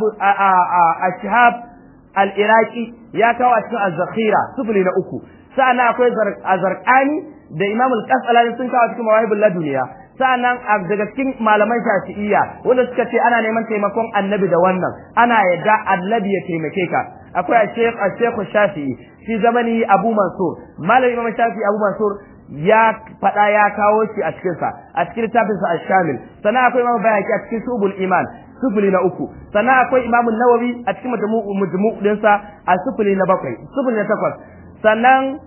a shihab al-iraqi ya kawo a cikin az-zakhira sufuri na uku sa'annan akwai azarqani da imam al-qasalani sun kawo cikin mawahibul laduniya sa'annan daga cikin malaman shafi'iyya wanda suka ce ana neman taimakon annabi da wannan ana yadda annabi ya taimake ka akwai Sheikh Sheikh Shafi'i shi zamani Abu Mansur Malam Imam Shafi'i Abu Mansur ya fada ya kawo shi a cikin sa a cikin littafin sa Ash-Shamil sannan akwai Imam Bayhaqi a cikin Subul Iman sufuli na uku sannan akwai Imam Nawawi a cikin majmu'u majmu'u din sa a sufuli na bakwai sufuli na takwas sannan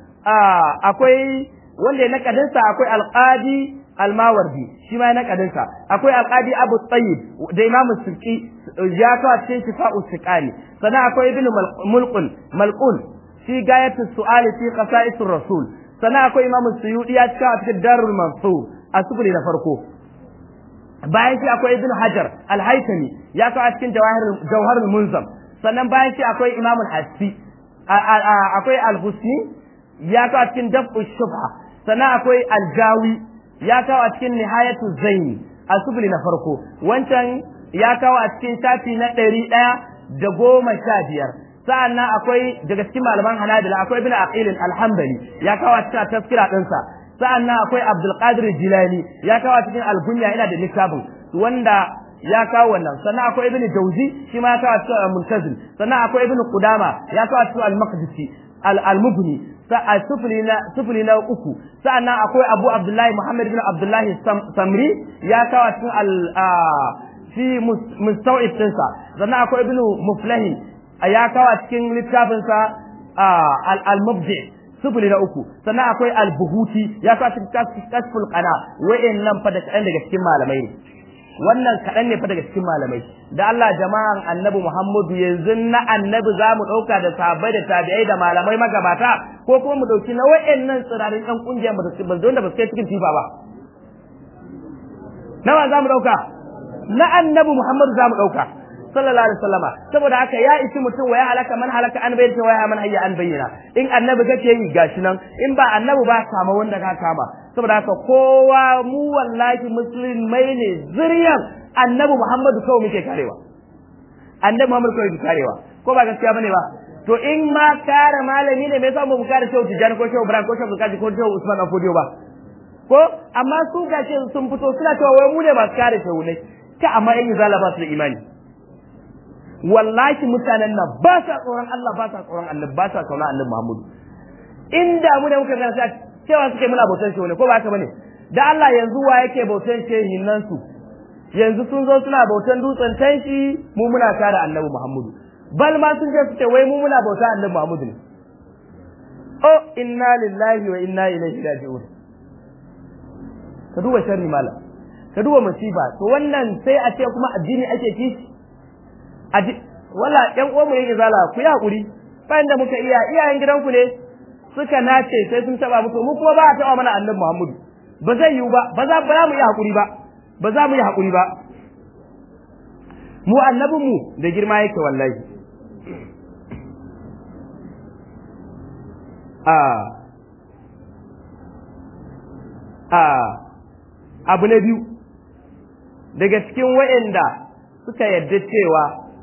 akwai wanda ya nakadin sa akwai Al-Qadi Al-Mawardi shi ma ya nakadin sa akwai Al-Qadi Abu Tayyib da Imam Sirki ya kawo cikin shifa'u siqani sannan akwai ibn mulqun malqun fi gayatu su'ali fi qasa'isir rasul sannan akwai imam suyudi ya kawo cikin darul mansur a sufuri na farko bayan shi akwai ibn hajar al-haytami ya kawo cikin jawahir jawharul munzam sannan bayan shi akwai imam al-hasbi akwai al-husni ya kawo cikin dab'u shubha sannan akwai al-jawi ya kawo a cikin nihayatu zaini a sufuri na farko wancan ya kawo a cikin shafi na ɗari ɗaya da goma sha biyar sa'an nan akwai daga cikin malaman hanabila akwai ibn aqilin alhambali ya kawo a cikin tafkira ɗinsa sa'an nan akwai abdul qadir jilani ya kawo a cikin algunya ina da littafin wanda ya kawo wannan sannan akwai ibn jauzi shi ma ya kawo a cikin muntazil sannan akwai ibn qudama ya kawo a cikin al-maqdisi al-mughni a sufuli na sufuli na uku sa'annan akwai abu abdullahi muhammad bin abdullahi samri ya kawo a cikin al fi mustawid ɗinsa sannan akwai ibnu muflahin ya kawo a cikin littafinsa al-mubdi sufuli na uku sannan akwai al-buhuti ya kawo a cikin kasful qana wa'annan fa da kaɗan daga cikin malamai ne wannan kaɗan ne fa daga cikin malamai da Allah jama'an annabi Muhammadu yanzu na annabi za mu ɗauka da sahabbai da tabi'ai da malamai magabata ko kuma mu ɗauki na wa'annan tsirarin ɗan ƙungiyar ba su da ba su kai cikin tifa ba nawa za mu ɗauka na annabi Muhammadu za mu ɗauka sallallahu alaihi wasallama saboda haka ya isi mutum wa ya halaka man halaka an bayyana wa ya man hayya an bayyana in annabi kake yi gashi nan in ba annabi ba kama wanda ka kama saboda haka kowa mu wallahi musulmai ne zuriyan annabi Muhammadu kawai muke karewa annabi Muhammadu kawai muke karewa ko ba gaskiya bane ba to in ma kare malami ne me yasa mu kare shehu Tijani ko shehu Ibrahim ko shehu Kaji ko shehu Usman Afodiyo ba ko amma su gashi sun fito suna cewa wai mu ne ba su kare shehu ne ta amma yan izala ba su da imani wallahi mutanen nan ba sa tsoron Allah ba sa tsoron Allah ba sa tsoron Allah Muhammadu inda mu ne muka ga sai cewa suke muna bautan shehu ne ko ba haka bane da Allah yanzu wa yake bautan shehin nan su yanzu sun zo suna bautan dutsen tanshi mu muna kare Annabi Muhammadu bal ma sun ce suke wai mu muna bauta Annabi Muhammadu ne oh inna lillahi wa inna ilaihi raji'un ka duba sharri malam ka duba musiba to wannan sai a ce kuma addini ake kishi wala ƴan uwanmu ne zala ku yi hakuri bayan da muka iya iyayen gidanku ne suka nace sai sun taba muku mu kuma ba a taba mana annabi Muhammadu ba zai yiwu ba ba za ba mu yi hakuri ba ba za mu yi hakuri ba mu annabin mu da girma yake wallahi a a abu na biyu daga cikin wa'anda suka yarda cewa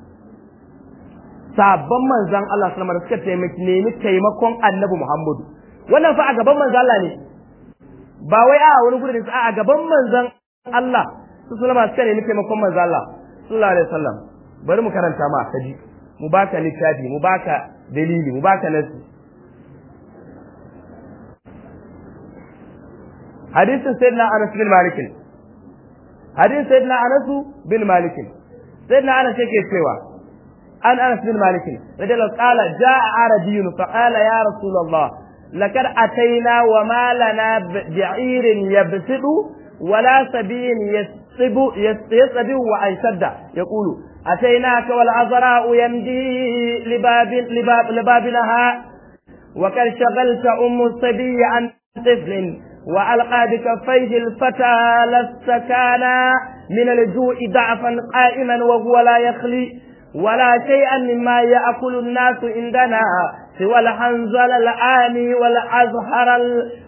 sabon manzan Allah sallama da suka taimaki nemi taimakon annabi Muhammadu wannan fa a gaban manzan Allah ne ba wai a wani gudu da a gaban manzon Allah su sulama suka nemi taimakon manzon Allah sallallahu alaihi wasallam bari mu karanta ma kaji mu baka littafi mu baka dalili mu baka nasi hadisin sayyidina Anas bin Malik hadisin sayyidina Anas bin Malik sayyidina Anas yake cewa an Anas bin Malik radiyallahu qala jaa arabiyyun fa qala ya rasulullah لقد أتينا وما لنا بعير يبسط ولا سبي يسب يسب وأنشد يقول أتيناك والعذراء يمدي لباب لباب لبابنها وقد شغلت أم الصبي عن طفل وألقى بكفيه الفتى لست كان من الجوع ضعفا قائما وهو لا يخلي ولا شيئا مما يأكل الناس عندنا سوى الحنزل الآني والأزهر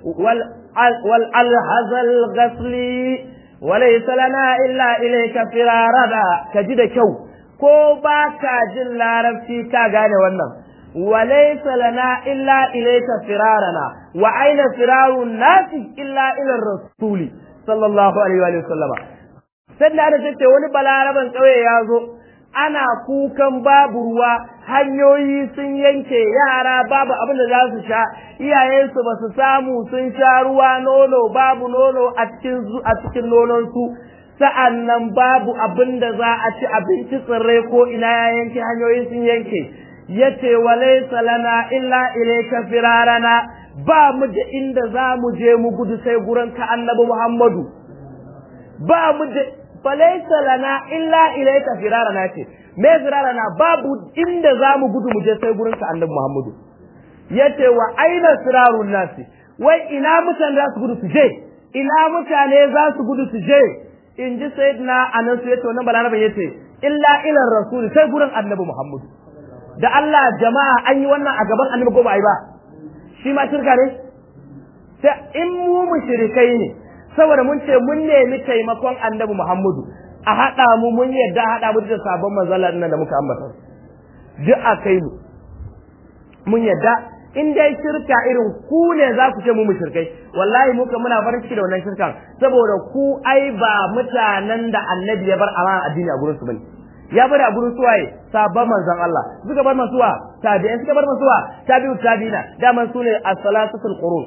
والألهز الغسلي وليس لنا إلا إليك فرارنا كجد كو ko ba ka jin larabci ka gane wannan walaysa lana illa ilayka firarana wa aina firarun nasi illa ila rasuli sallallahu alaihi wa sallama sai da ce wani balaraban kauye ya zo ana kukan babu ruwa hanyoyi sun yanke yara babu abin da za su sha iyayensu ba su samu sun sha ruwa nono babu nono a cikin a cikin nononsu sa'an nan babu abin da za a ci abinci tsirrai ko ina ya yanke hanyoyi sun yanke yace walaysa lana illa ilayka firarana ba mu da inda za mu je mu gudu sai gurin ka annabi Muhammadu ba mu da falaisa lana illa ilayka firarana ce me firarana babu inda zamu gudu mu je sai gurin ka annabi Muhammadu yace wa aina firarun nasi wai ina mutane za su gudu su je ina mutane za su gudu su je in ji sayyidina anas yace wannan balaraban yace illa ila rasul sai gurin annabi Muhammadu da Allah jama'a an yi wannan a gaban annabi ko ba ai ba shi ma shirka ne sai in mu mushrikai ne saboda mun ce mun nemi taimakon annabi Muhammadu a haɗa mu mun yadda haɗa mu da sabon manzalar nan da muka ambata duk a kai mu mun yadda in dai shirka irin ku ne za ku ce mu mushrikai wallahi muka muna farin ciki da wannan shirkan saboda ku ai ba mutanen da annabi ya bar amana addini a gurin su bane ya bari a gurin suwaye sabon manzon Allah suka bar masuwa tabi'in suka bar masuwa tabi'u tabi'ina daman su ne as-salasatul qurun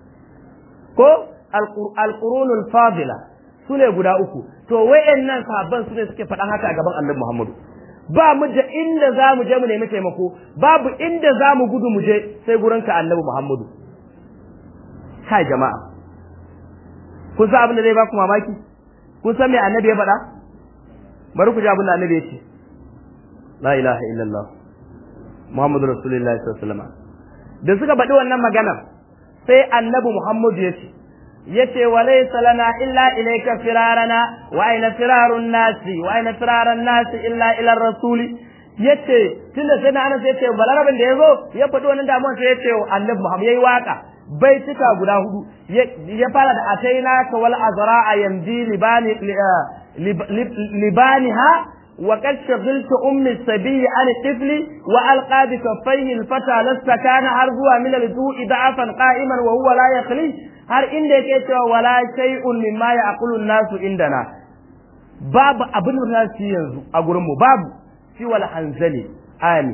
ko alƙurunul fadila su ne guda uku to wayannan sahabban su ne suke faɗan haka a gaban annabi Muhammadu ba mu da inda za mu je mu nemi taimako babu inda za mu gudu mu je sai gurin ka annabi Muhammadu kai jama'a kun san abin da zai ba ku mamaki kun san me annabi ya faɗa bari ku ji abin da annabi ya ce la ilaha illallah Muhammadu rasulullahi sallallahu alaihi wasallam da suka faɗi wannan maganar sai annabi Muhammadu ya ce yace walaysa lana illa ilayka firarana wa aina firarun nasi wa aina firarun nasi illa ila rasuli yace tunda sai na anas yace balarabin da yazo ya faɗi wannan damuwar sai yace annabi Muhammad yayi waka bai cika guda hudu ya fara da ataina ka wal azra'a yamdi libani libaniha وقد شغلت أم السبي عن الطفل وألقى بكفيه الفتى لست كان عرضها من الجوع ضعفا قائما وهو لا يخلي har inda yake cewa wala shay'un mimma ya'kulu nasu indana babu abin da za su yanzu a gurin mu babu shi wal hanzali ani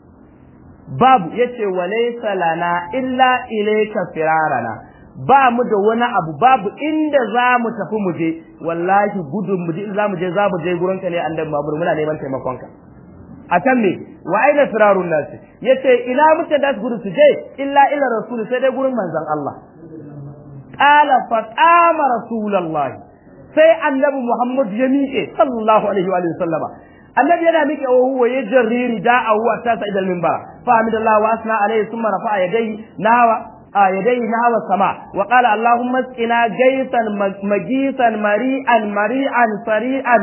babu yace walaysa lana illa ilayka firarana ba mu da wani abu babu inda za mu tafi mu je wallahi gudun mu je za mu je za mu je gurin ka ne annabi Muhammad muna neman taimakon ka akan me wa aina firarun nasi yace ila mutane da su gudu su je illa ila rasul sai dai gurin manzon Allah qala fa qama rasulullahi sai annabi Muhammad ya miƙe sallallahu alaihi wa sallama annabi yana miƙe wa huwa ya jarriri da'a huwa ta sa idal minbar fa hamidallahu wa asna alaihi thumma rafa'a yadayhi nawa يديه نحو السماء وقال اللهم اسقنا جيثا مجيثا مريئا مريئا سريعا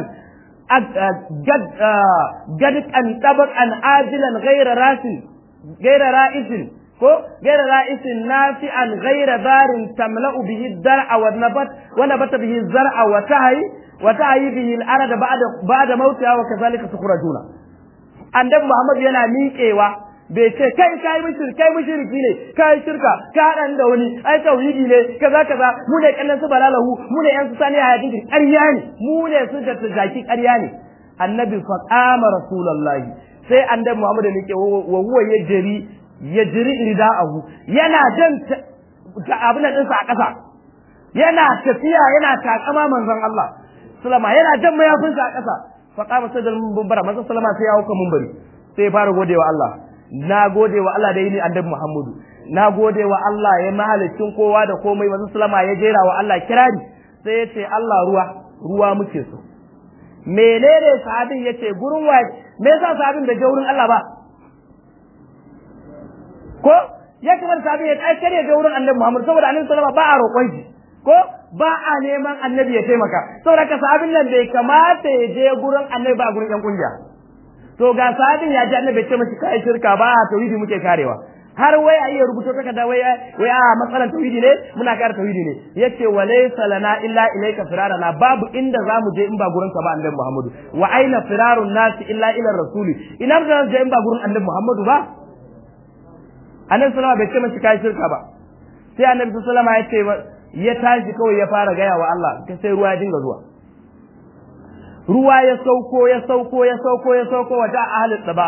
جدقا طبقا عاجلا غير راس غير رائس ko gaira ra'isin nafi'an gaira barin tamla'u bihi dar'a wa nabat wa nabata bihi zar'a wa tahi wa tahi bihi al-arada ba'da ba'da mautiha wa kazalika tukhrajuna annabi Muhammad yana miƙewa bai ce kai kai mushriki kai mushriki ne kai shirka ka hadan da wani ai tauhidi ne kaza kaza mu ne kallon su balalahu mu ne yan su sani hayatin ƙarya ne mu ne su da zaki ƙarya ne annabi fa qama rasulullahi sai annabi Muhammad ne ke wa huwa yajri yajri rida'ahu yana jan abin da dinsa a ƙasa yana tafiya yana takama manzon Allah sallama yana jan mayafinsa a ƙasa fa qama sadal munbara manzon sallama sai ya hauka munbari sai ya fara godewa Allah na gode wa Allah da yi ni annabi Muhammadu na gode wa Allah ya mahalicin kowa da komai manzon sallama ya jera wa Allah kirari sai ya ce Allah ruwa ruwa muke so menene sahabin yace gurin wa me yasa sahabin da je wurin Allah ba ko ya kamar sahabin ya ai kare je wurin annabi Muhammad saboda annabi sallama ba a roƙon shi ko ba a neman annabi ya taimaka saboda ka sahabin nan bai kamata ya je gurin annabi ba gurin yan kungiya to ga sahabin ya ji annabi ce mashi kai shirka ba tauhidi muke karewa har wai a iya rubuto takarda wai wai a matsalan tauhidi ne muna kare tauhidi ne yace walaysa lana illa ilayka firarana babu inda zamu je in ba gurin ka ba annabi Muhammadu wa aina firarun nasi illa ila rasuli ina da je in ba gurin annabi Muhammadu ba annabi sallama bai ce mashi kai shirka ba sai annabi sallama ya ce ya tashi kawai ya fara gaya wa Allah sai ruwa ya dinga zuwa ruwa ya sauko ya sauko ya sauko ya sauko wata ahalin da ba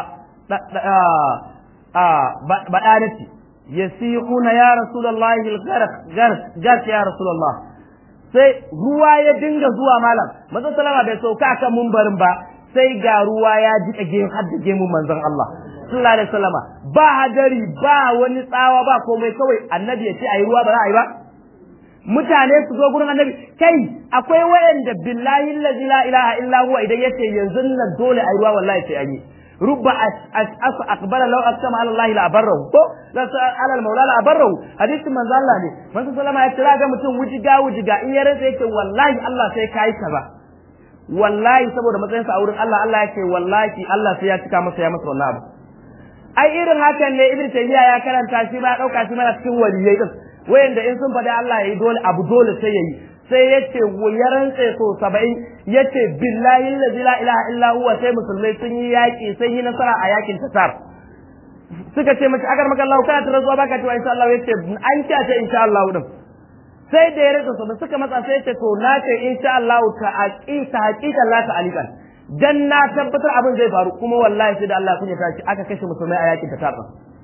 baɗanati ya sihuna ya rasulallahi gark ya rasulallah sai ruwa ya dinga zuwa malam manzon salama bai sauka kan mumbarin ba sai ga ruwa ya jika gemu har da gemun manzon Allah sallallahu alaihi wasallama ba hadari ba wani tsawa ba komai kawai annabi ya ce ayi ruwa ba za a yi ba mutane su zo gurin annabi kai akwai wayanda billahi allazi la ilaha illa huwa idan yace yanzu nan dole ayi ruwa wallahi sai an yi rubba as aqbala law aqsama ala allahi la barrahu ko la ala al maula la barrahu hadisin manzo Allah ne manzo sallama ya kira ga mutum wujiga wujiga in ya rasa yake wallahi Allah sai kai kaza wallahi saboda matsayin sa a wurin Allah Allah yake wallahi Allah sai ya cika masa ya masa wannan abu ai irin hakan ne ibnu tayyiya ya karanta shi ba dauka shi mana cikin waliyai din wayanda in sun faɗi Allah ya yi dole abu dole sai ya yi sai ya ce ya rantse so saba'in ya ce billahi lazi la ilaha illa huwa sai musulmai sun yi yaƙi sun yi nasara a yakin tatar suka ce mace agar maka Allah kana tara zuwa baka cewa insha Allah ya ce an ce a ce insha Allah din sai da ya rantse so da suka matsa sai ya ce to na ce insha Allah ta aqita haqiqan la ta alikan dan na tabbatar abin zai faru kuma wallahi sai da Allah kun ya tashi aka kashe musulmai a yakin tatar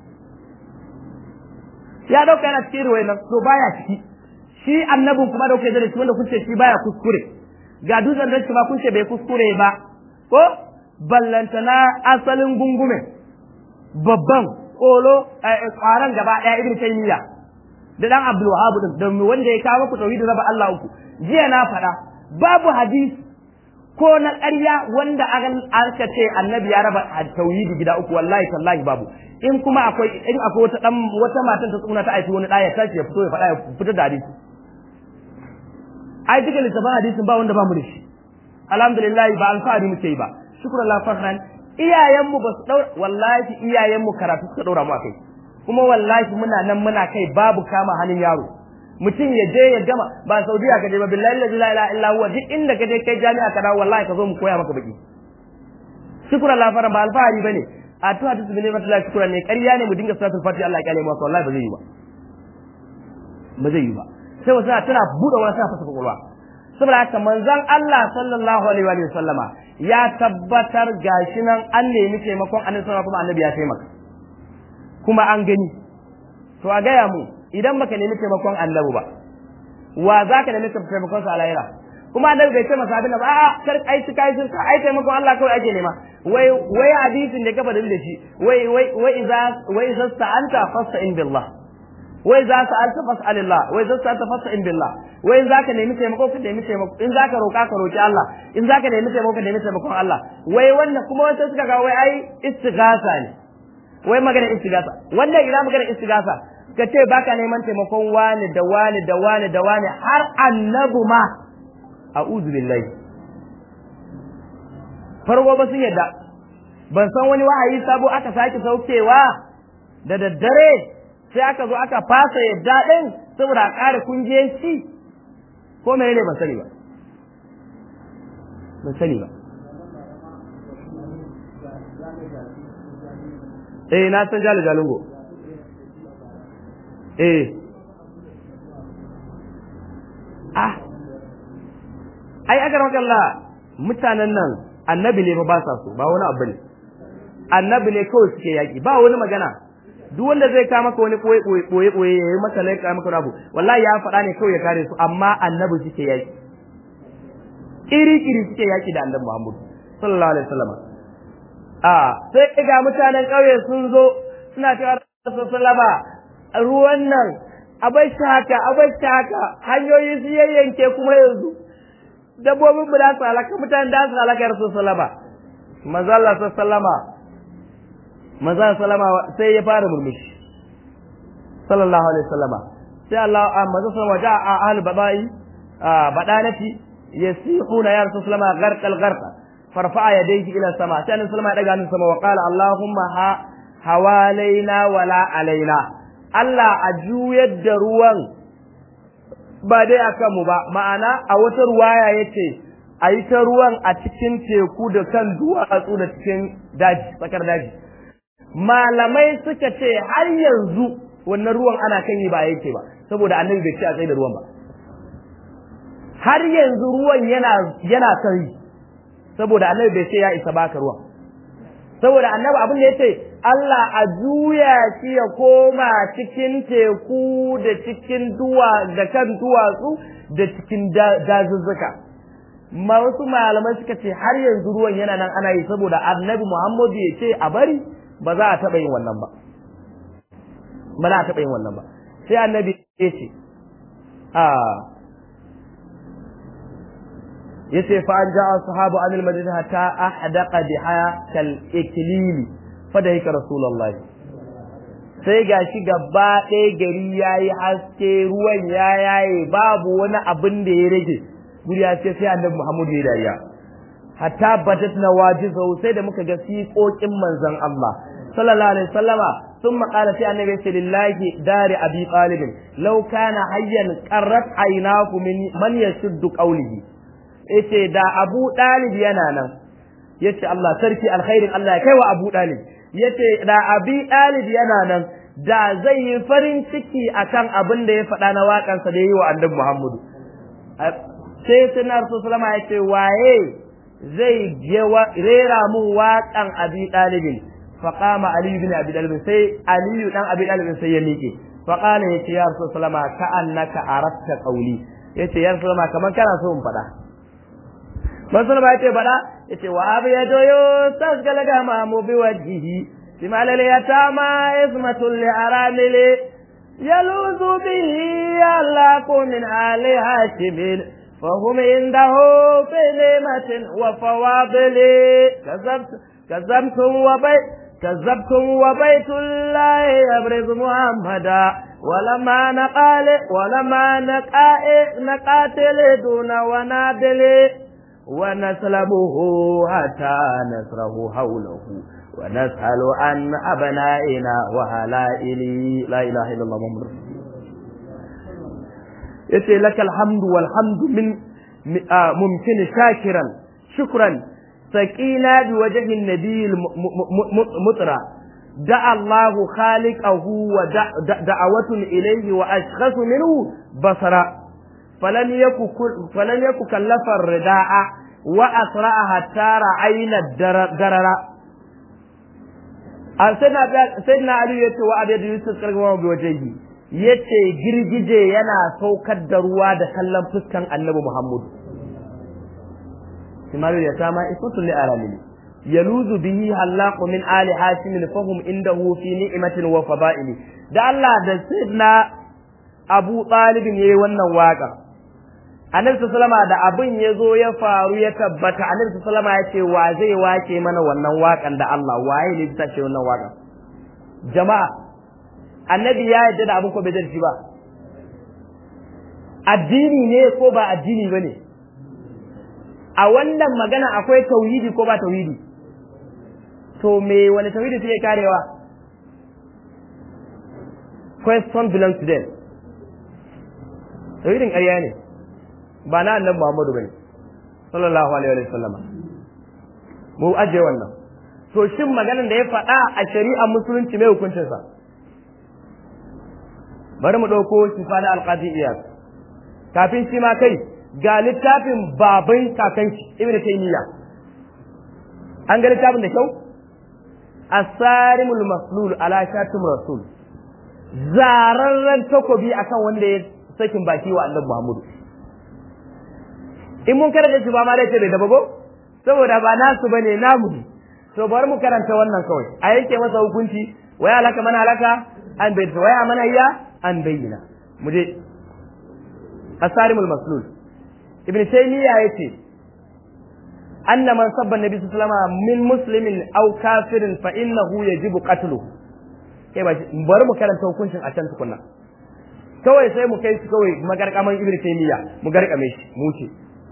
ya dauka yana cikin ruwai nan to baya ciki shi annabin kuma da kuke da shi wanda kun ce shi baya kuskure ga dutsen da shi ba kun ce bai kuskure ba ko ballantana asalin gungume babban kolo kwaran gaba daya ibn taymiya da dan abdul wahab din da wanda ya kawo ku tauhid raba Allah uku jiya na faɗa babu hadisi ko na ƙarya wanda aka ce annabi ya raba tauhidi gida uku wallahi tallahi babu in kuma akwai in akwai wata dan wata matan ta tsuna ta aiki wani ɗaya tashi ya fito ya faɗa ya fita da hadisi ai duka littafin hadisin ba wanda ba mu da shi alhamdulillah ba alfahari muke yi ba shukrullah farhan iyayenmu ba su daura wallahi iyayenmu karatu suka daura mu akai kuma wallahi muna nan muna kai babu kama hannun yaro mutum ya je ya gama ba saudiya ka je ba billahi la ilaha illa huwa duk inda ka je kai jami'a ka dawo wallahi ka zo mu koya maka baki shukrullah farhan ba alfahari bane a to hadisi bin Allah shukran ne ƙarya ne mu dinga salatul fatiha Allah ya kale mu wallahi ba zai yi ba ba zai yi ba sai wasu tana buɗe wani tana fasa kwakwalwa saboda haka manzon Allah sallallahu alaihi wa sallama ya tabbatar gashi nan an nemi taimakon annabi sallallahu kuma annabi ya taimaka kuma an gani to a gaya mu idan baka nemi taimakon annabi ba wa za ka nemi taimakon sa a lahira kuma annabi bai ce masa abin da ba a kar ai shi kai shirka ai taimakon Allah kawai ake nema wai wai hadisin da ka faɗin da shi wai wai wai idza wai idza sta'anta fasta'in billah wai za ka alta fas'alillah wai za ka tafassa in billah wai za ka nemi taimako ka nemi taimako in za ka roka ka roki Allah in za ka nemi taimako ka nemi taimakon Allah wai wannan kuma wata suka ga wai ai istighasa ne wai magana istighasa wannan ina magana istighasa ka ce baka neman taimakon wani da wani da wani da wani har annabu ma a'udhu billahi farko ba sun yadda ban san wani wa'ayi sabo aka sake saukewa da daddare sai aka zo aka fasa yadda ɗin saboda a ƙara kungiyanci ko mene ne ban sani ba ban sani ba eh na san jalo jalungo eh ah ai agar makalla mutanen nan annabi ne fa ba sa so ba wani abu ne annabi ne kawai suke yaki ba wani magana duk wanda zai ka maka wani koyi koyi koyi koyi ya yi maka laika maka abu wallahi ya faɗa ne kawai ya kare su amma annabi suke yaki iri iri suke yaki da annabi Muhammad sallallahu alaihi wasallam a sai ga mutanen ƙauye sun zo suna cewa sallama ruwan nan abai haka abai haka hanyoyi su yayyanke kuma yanzu dabbobin mu da su halaka mutanen da su halaka ya rasul sallama manzo Allah sallama manzo sallama sai ya fara murmushi sallallahu alaihi wasallama sai Allah manzo sallama ja'a ahli badai badanati yasihuna ya rasul sallama gharqal gharqa farfa'a yadayhi ila sama sai annabi sallama ya daga hannun sama wa qala allahumma ha hawalaina wala alaina Allah a juyar da ruwan ba dai a kanmu ba ma'ana a wata ruwaya ya ce a yi ta ruwan a cikin teku da kan duwatsu da cikin daji tsakar daji malamai suka ce har yanzu wannan ruwan ana kan yi ba yake ba saboda annabi bai ce a tsaye da ruwan ba har yanzu ruwan yana yana kan yi saboda annabi bai ce ya isa baka ruwan saboda annabi abin da ya ce Allah a juya shi ya koma cikin teku da cikin duwa da kan duwatsu da cikin dazuzzuka ma wasu malamai suka ce har yanzu ruwan yana nan ana yi saboda annabi Muhammadu ya ce a bari ba za a taɓa yin wannan ba ba za a taɓa yin wannan ba sai annabi ya ce a yace fa an ja'a sahabu anil madina hatta ahdaqa biha kal iklili fadahika rasulullah sai gashi gaba ɗaya gari yayi haske ruwan ya yaye babu wani abin da ya rage guri ya ce sai annabi Muhammad ya dariya hatta badat nawajizu sai da muka ga siƙoƙin manzon Allah sallallahu alaihi wasallama ثم قال في النبي لله دار أبي طالب لو كان حيا قرت عيناه من من يشد قوله yace da Abu Dalib yana nan yace Allah sarki alkhairin Allah ya kaiwa Abu Dalib yace da Abi Dalib yana nan da zai yi farin ciki akan abin da ya faɗa na waƙan sa da yi wa Annabi Muhammadu sai sunan Rasulullah yace waye zai rera mun waƙan Abi Dalib فقام علي بن ابي طالب سي علي بن ابي طالب سي ya miƙe فقال yace ya Rasulullah ka'annaka aratta qawli yace ya Rasulullah kaman kana so in faɗa Masul ba yace bada yace wa abu ya doyo tasgala ga ma mu bi wajhihi simal al yatama ismatul li aramili yaluzu bihi alla kun min ali hashim فهم عنده في نعمة وفواضل كذبت كذبتم وبيت كذبتم وبيت الله يبرز محمدا ولما نقال ولما نقا نقاتل دون ونادل ونسلبه حتى نسره حوله ونسأل عن أبنائنا وهلائل لا إله إلا الله محمد رسول yace lakal hamdu wal hamdu min mumkin shakiran shukran saqina bi wajhi an-nabiy mutra da'a Allah khaliqahu wa da'awatun ilayhi wa ashkhasu minhu basara falan yaku falan yaku kallafa rida'a wa asra'a hatta ra'ayna darara sayyidina ali yace wa abiyadu yusuf kargama bi wajhihi yace girgije yana saukar da ruwa da kallon fuskan annabi Muhammad Simaru ya sama ismatul li alamili yaluzu bihi halaqu min ali hashim fahum indahu fi ni'matin wa fada'ili da Allah da sidna Abu Talib yayi wannan waka Annabi sallama da abin ya zo ya faru ya tabbata Annabi sallama ya ce wa zai wake mana wannan wakan da Allah waye ne ta ce wannan wakan jama'a annabi ya yarda da abin ko bai darshi ba addini ne ko ba addini ba ne a wannan magana akwai tauhidi ko ba tauhidi to me wani tauhidi suke karewa question belongs to them tauhidin ƙarya ne ba na annabi Muhammadu bane sallallahu alaihi wa sallam mu aje wannan to shin maganar da ya faɗa a shari'ar musulunci mai hukuncinsa bari mu ɗauko shifa na alƙadi iyas kafin shi ma kai ga littafin baban kakanki ibn taymiya an ga littafin da kyau asarimul maslul ala shatim rasul zararren takobi akan wanda ya sakin baki wa annabi muhammadu in mun karanta shi ba ma dai ce bai dabago saboda ba nasu bane namu ne to bari mu karanta wannan kawai a yanke masa hukunci waya halaka mana halaka an bai waya mana iya an bayyana mu je asarimul maslul ibn taymiya yace anna man sabba nabi sallallahu alaihi wasallam min muslimin aw kafirin fa innahu yajibu qatluhu kai ba bari mu karanta hukuncin a can tukunna kawai sai mu kai shi kawai magarkaman ibn taymiya mu garkame shi mu ce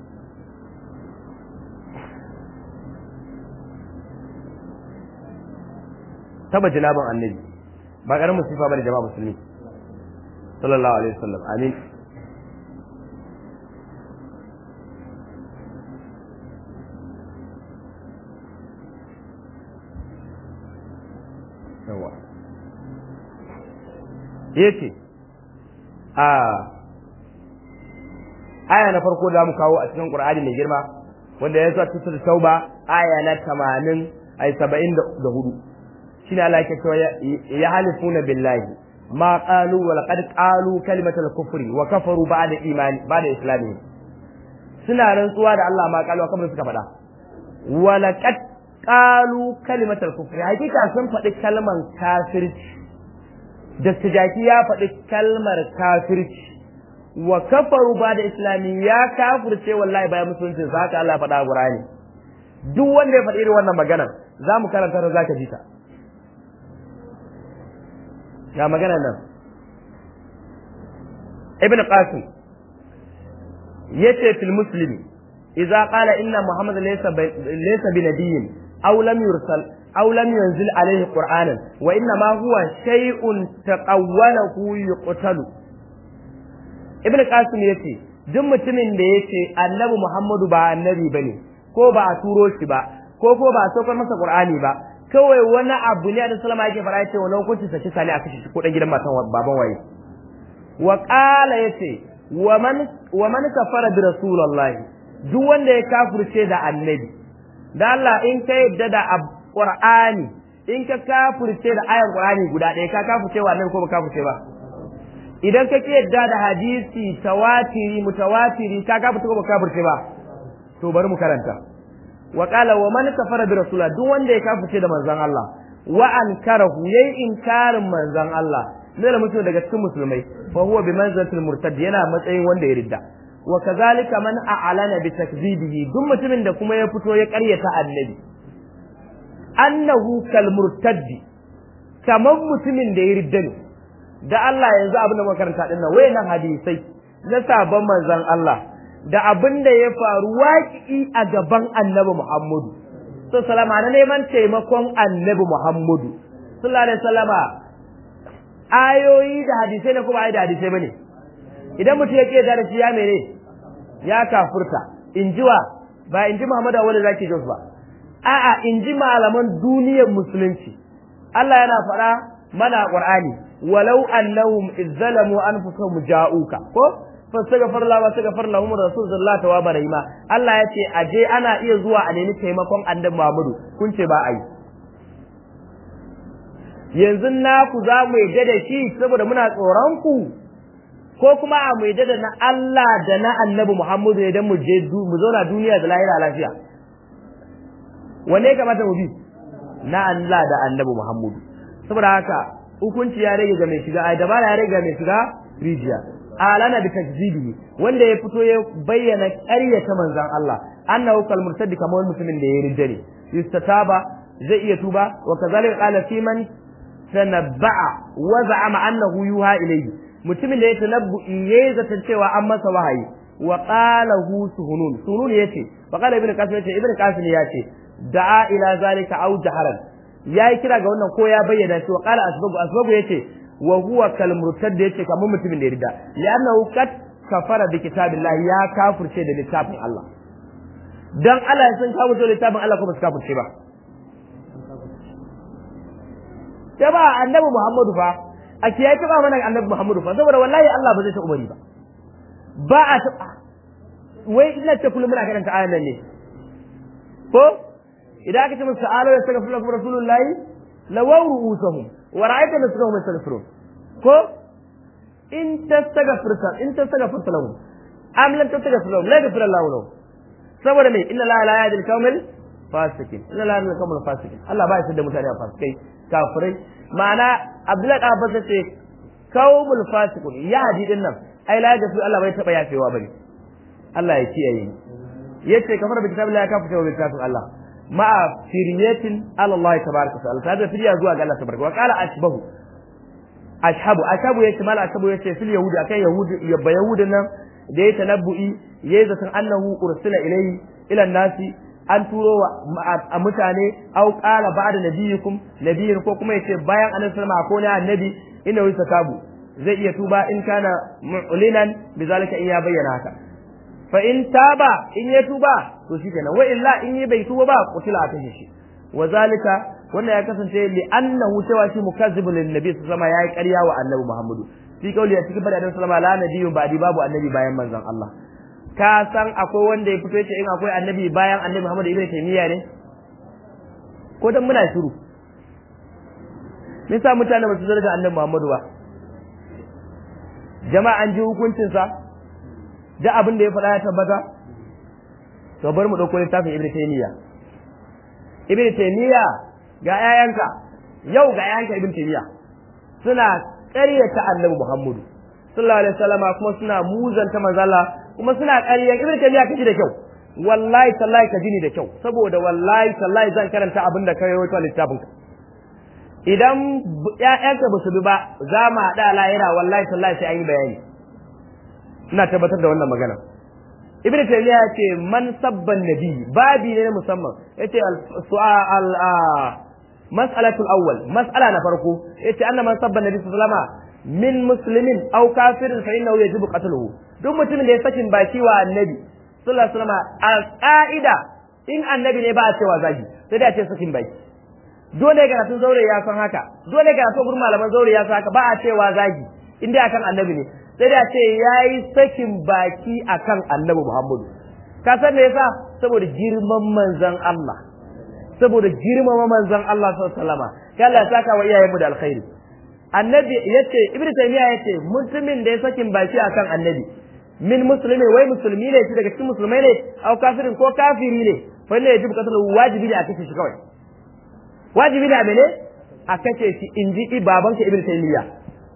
taba jinaban annabi ba karamin sifa bane jama'a musulmi sallallahu alaihi wasallam amin yawa yace a aya na farko da mu kawo a cikin Qur'ani mai girma wanda ya zo cikin Tauba aya na 80 ay 74 shine Allah yake cewa ya halifuna billahi ma qalu wa laqad qalu kalimatal kufri wa kafaru ba'da imani ba'da islami suna rantsuwa da Allah ma qalu kamar suka faɗa wa laqad qalu kalimatal kufri hakika sun faɗi kalmar kafirci da tijaki ya faɗi kalmar kafirci wa kafaru ba'da islami ya kafirce wallahi bayan musulunci haka Allah faɗa a Qur'ani duk wanda ya faɗi irin wannan maganar za mu karanta da zaka ji ta ga magana nan ibn qasim yace fil muslimi idza qala inna muhammad laysa laysa bi nabiyyin aw lam yursal aw lam yunzil alayhi qur'anan wa inna ma huwa shay'un taqawwalahu yuqtalu ibn qasim yace duk mutumin da yace annabi muhammadu ba annabi bane ko ba a turo shi ba ko ko ba a saukar masa qur'ani ba kawai wani abu ne da salama yake fara yace wani hukunci sa kisa ne a kashe shi ko dan gidan matan baban waye wa qala yace wa man wa man kafara bi rasulullahi duk wanda ya kafirce da annabi da Allah in ka yadda da qur'ani in ka kafirce da ayan qur'ani guda ɗaya ka kafirce wa annabi ko ba kafirce ba idan ka yadda da hadisi tawatiri mutawatiri ka kafirce ko ba kafirce ba to bari mu karanta wa qala wa man kafara bi rasulillah duk wanda ya kafirce da manzon Allah wa ankarahu yayi inkarin manzon Allah ne da mutum daga cikin musulmai fa huwa bi manzilatil murtad yana matsayin wanda ya ridda wa kazalika man a'lana bi takzibihi duk mutumin da kuma ya fito ya karyata annabi annahu kal murtaddi kamar mutumin da ya ridda ne da Allah yanzu abin da muka karanta din nan wayannan hadisai na sabon manzon Allah da abin da ya faru waƙi a gaban annabi Muhammadu. So salama na neman taimakon annabi Muhammadu. Sallallahu alaihi salama ayoyi da hadisai ne kuma ayi da hadisai bane. Idan mutum ya ke da shi ya mene? Ya kafurta. In ji wa? Ba in ji Muhammadu wanda zaki jos ba. A'a in ji malaman duniyar musulunci. Allah yana faɗa mana Qur'ani walau annahum izzalamu anfusahum ja'uka ko fastaghfar la wa staghfar lahum rasul sallallahu tawaba rahima Allah ya ce aje ana iya zuwa a nemi taimakon annabi Muhammadu kun ce ba ai yanzu na ku za mu yadda da shi saboda muna tsoron ku ko kuma a mu yadda da na Allah da na annabi Muhammadu ne dan mu je mu zauna duniya da lahira lafiya wanne ya kamata mu bi na Allah da annabi Muhammadu saboda haka hukunci ya rage ga mai shiga ai dabara ya rage ga mai shiga rijiya alana bi takzibihi wanda ya fito ya bayyana ƙaryata manzon Allah annahu kal murtadi kamar mutumin da ya ridda ne yustataba zai iya tuba wa kazalika qala fi man tanabba'a wa za'ama annahu yuha ilayhi mutumin da ya tanabbu yayi zaton cewa an masa wahayi wa qala hu suhunun suhunun yace fa qala ibn qasim yace ibn qasim yace da'a ila zalika aw jaharan yayi kira ga wannan ko ya bayyana shi wa qala asbabu asbabu yace wa huwa kal murtad yace kamar mutumin da ya rida li'annahu qad kafara bi kitabillahi ya kafirce da littafin Allah dan Allah sun kafirce da littafin Allah ko ba su kafirce ba sai ba annabi Muhammadu fa a kiyaye ta ba mana annabi Muhammadu fa saboda wallahi Allah ba zai ta umari ba ba a ta wai ina ce kullum muna karanta ayan nan ne ko idan aka ce musu ta'ala ya saka fulakun rasulullahi lawaw ru'usahum wa ra'aita nasrahum yastaghfirun ko in tastaghfirta in tastaghfirta lahum am lam tastaghfir lahum la yaghfir Allahu lahum saboda me inna la la yahdi al-qawmal fasikin inna la yahdi al-qawmal fasikin Allah ba ya da mutane a fasikai kafirai ma'ana Abdullahi da Abbas ce qawmul fasikun ya hadi din nan ai la yaghfir Allah bai taba yafewa bane Allah ya kiyaye yace kafara bi kitabillahi ya kafa bi kitabin Allah ma'a firyatin ala Allah tabaraka wa ta'ala ta da firya zuwa ga Allah tabaraka wa qala ashbahu ashabu ashabu yace mal ashabu yace fil yahudi akai yahudi yabba yahudin nan da ya tanabbu'i yayi zaton annahu ursila ilayhi ila nasi an turo a mutane au qala ba'da nabiyikum nabiyin ko kuma yace bayan annabi sallallahu alaihi wasallam ko ne annabi inna yusakabu zai iya tuba in kana mu'linan bizalika in ya bayyana haka fa in taba in ya tuba to shikenan wa illa in yi bai tuba ba kutila a kashe shi wa zalika wannan ya kasance li annahu cewa shi mukazzibun lin nabi sallallahu alaihi yayi ƙarya wa annabi muhammadu fi kauli a cikin bada sallallahu alaihi la nabiyyun ba'di babu annabi bayan manzon Allah ka san akwai wanda ya fito yace in akwai annabi bayan annabi muhammadu ibnu taymiya ne ko dan muna shiru nisa mutane ba su zarga annabi muhammadu ba jama'a an ji hukuncinsa da abin da ya faɗa ya tabbata to bari mu ɗauko littafin ibnu taymiya ibnu taymiya ga yayanka yau ga yayanka ibnu taymiya suna ƙaryata annabi muhammadu sallallahu alaihi wasallama kuma suna muzanta manzala kuma suna ƙaryan ibnu taymiya kaji da kyau wallahi tallahi ka ni da kyau saboda wallahi tallahi zan karanta abin da ka rawaito littafin ka idan ƴaƴanka ba su bi ba za mu haɗa lahira wallahi tallahi sai an yi bayani ina tabbatar da wannan magana ibn taymiya yace man sabban nabi babi ne na musamman yace su'al mas'alatu al-awwal mas'ala na farko yace anna man sabban nabi sallallahu alaihi min muslimin aw kafirin fa innahu yajibu qatluhu duk mutumin da ya sakin baki wa annabi sallallahu alaihi wasallam a ka'ida in annabi ne ba a cewa zagi sai da ce sakin baki dole ga sun zaure ya san haka dole ga sun gurin malaman zaure ya san haka ba a cewa zagi in dai akan annabi ne sai da ce ya yi sakin baki a kan annabi Muhammadu. Ka san me yasa? Saboda girman manzan Allah. Saboda girmama manzan Allah sallama. Ka Allah ya saka wa iyayenmu da alkhairi. Annabi yace Ibn Taymiyyah yace mutumin da ya sakin baki akan annabi min musulmi wai musulmi ne shi daga cikin musulmai ne au kafirin ko kafiri ne fa ne yajibu qatlu wajibi ne a kashe shi kawai wajibi ne a mene a kashe shi inji babanka Ibn Taymiyyah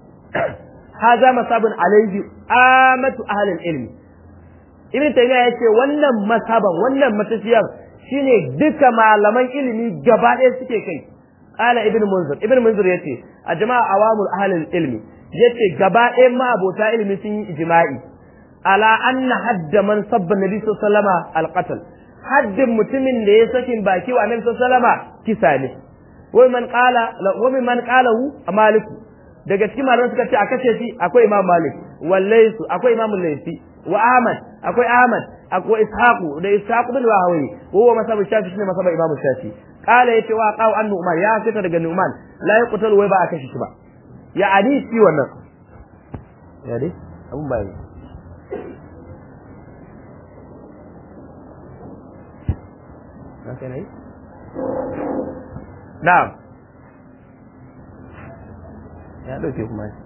هذا مصاب عليه آمة أهل العلم ابن تيمية yace wannan masaban wannan matafiyar shine duka malaman ilimi gaba ɗaya suke kai qala ibn munzir ibn munzir yace a jama'a awamul ahli ilmi yace gaba ɗaya ma abota ilimi sun yi ijma'i ala anna hadda man sabba nabi sallallahu alaihi wasallam alqatl haddin mutumin da ya sakin baki wa annabi sallallahu alaihi wasallam kisa ne wa man qala wa man qalahu maliku daga cikin malaman suka ce a kashe shi akwai imam malik wallaisu akwai imam laifi wa ahmad akwai ahmad akwai ishaqu da ishaqu bin wahawi wa huwa masabu shafi shine masabu imam shafi qala yace wa qaw an nu'man ya fita daga nu'man la yaqtalu wai ba a kashe shi ba ya ani shi wannan ya dai abun bai na'am ya ɗauke kuma shi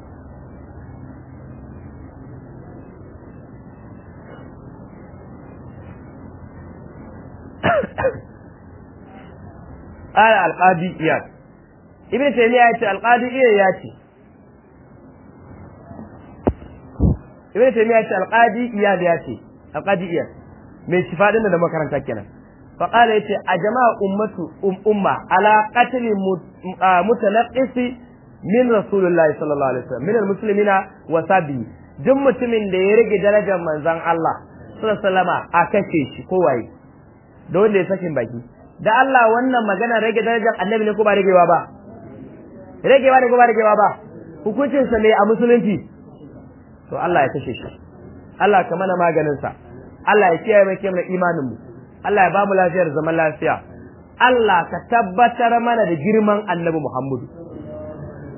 ƙara alƙadi iyad ibn taymiya ya ce alƙadi iyad ya ce ibn taymiya ya ce alƙadi iyad ya ce alƙadi iyad mai shifa ɗin da makaranta kenan فقال يتي أجمع أمة أمة على قتل متنقص min rasulullahi sallallahu alaihi wasallam min almuslimina wa sabi duk mutumin da ya rage darajar manzon Allah sallallahu alaihi wasallam a kace shi ko waye da wanda ya sakin baki da Allah wannan magana rage darajar annabi ne ko ba ragewa ba ragewa ne ko ba ragewa ba hukuncin sa ne a musulunci to Allah ya kashe shi Allah ka mana maganin sa Allah ya kiyaye mai kiyaye imanin mu Allah ya ba mu lafiyar zaman lafiya Allah ka tabbatar mana da girman annabi Muhammadu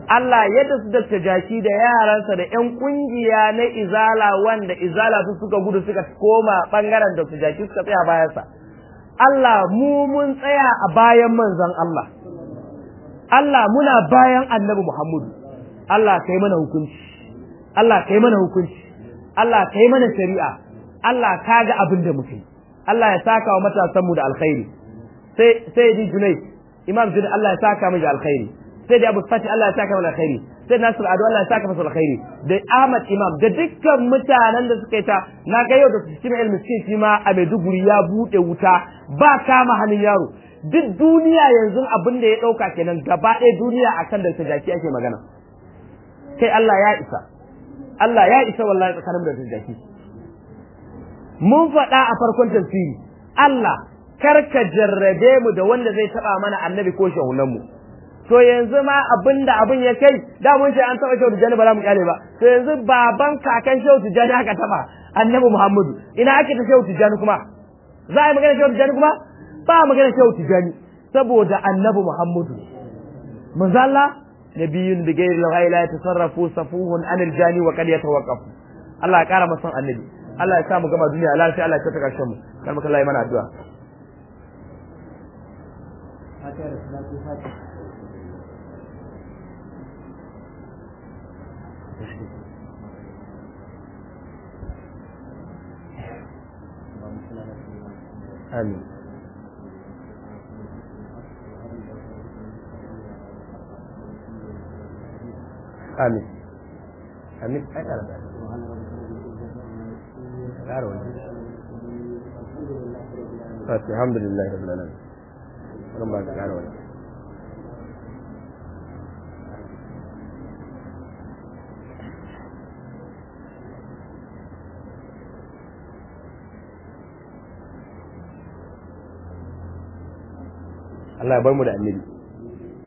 Allah yadda su dakta jaki da yaransa da ƴan kungiya na izala wanda izala su suka gudu suka koma bangaren dakta jaki suka tsaya bayansa Allah mu mun tsaya a bayan manzon Allah Allah muna bayan annabi Muhammadu Allah kai mana hukunci Allah kai mana hukunci Allah kai mana shari'a Allah ka ga abin da muke Allah ya saka wa matasanmu da alkhairi sai sai di Junai Imam Junai Allah ya saka mu da alkhairi sai da Abu Fati Allah ya saka mu da alkhairi sai Nasir Ado Allah ya saka masa alkhairi da Ahmad Imam da dukkan mutanen da suka yi ta na ga yau da su cikin ilmi shi ma a Maiduguri ya bude wuta ba kama hannun yaro duk duniya yanzu abin da ya dauka kenan gaba ɗaya duniya akan da jaki ake magana kai Allah ya isa Allah ya isa wallahi tsakanin da jaki mun faɗa a farkon tafsiri Allah kar ka jarrabe mu da wanda zai taba mana annabi ko shahunan mu to yanzu ma abinda abin ya kai da mun ce an taba shehu tijjani ba za mu kyale ba to yanzu baban kakan shehu tijjani aka taba annabi muhammadu ina ake ta shehu tijjani kuma za a yi magana shehu tijjani kuma ba magana shehu tijjani saboda annabi muhammadu manzo Allah nabiyyun bi ghairi la yatasarrafu safuhun anil jani wa qad yatawaqqafu Allah ya kara masan annabi Allah ya sa mu gama duniya lafiya Allah ya ta karshen mu kar mu kallaye mana addu'a Amin. Amin. Amin. Ai ƙara da. Ƙara wani. Fati, alhamdulillah rabbil alamin. Ran ba ka ƙara wani. Allah ya bar mu da annabi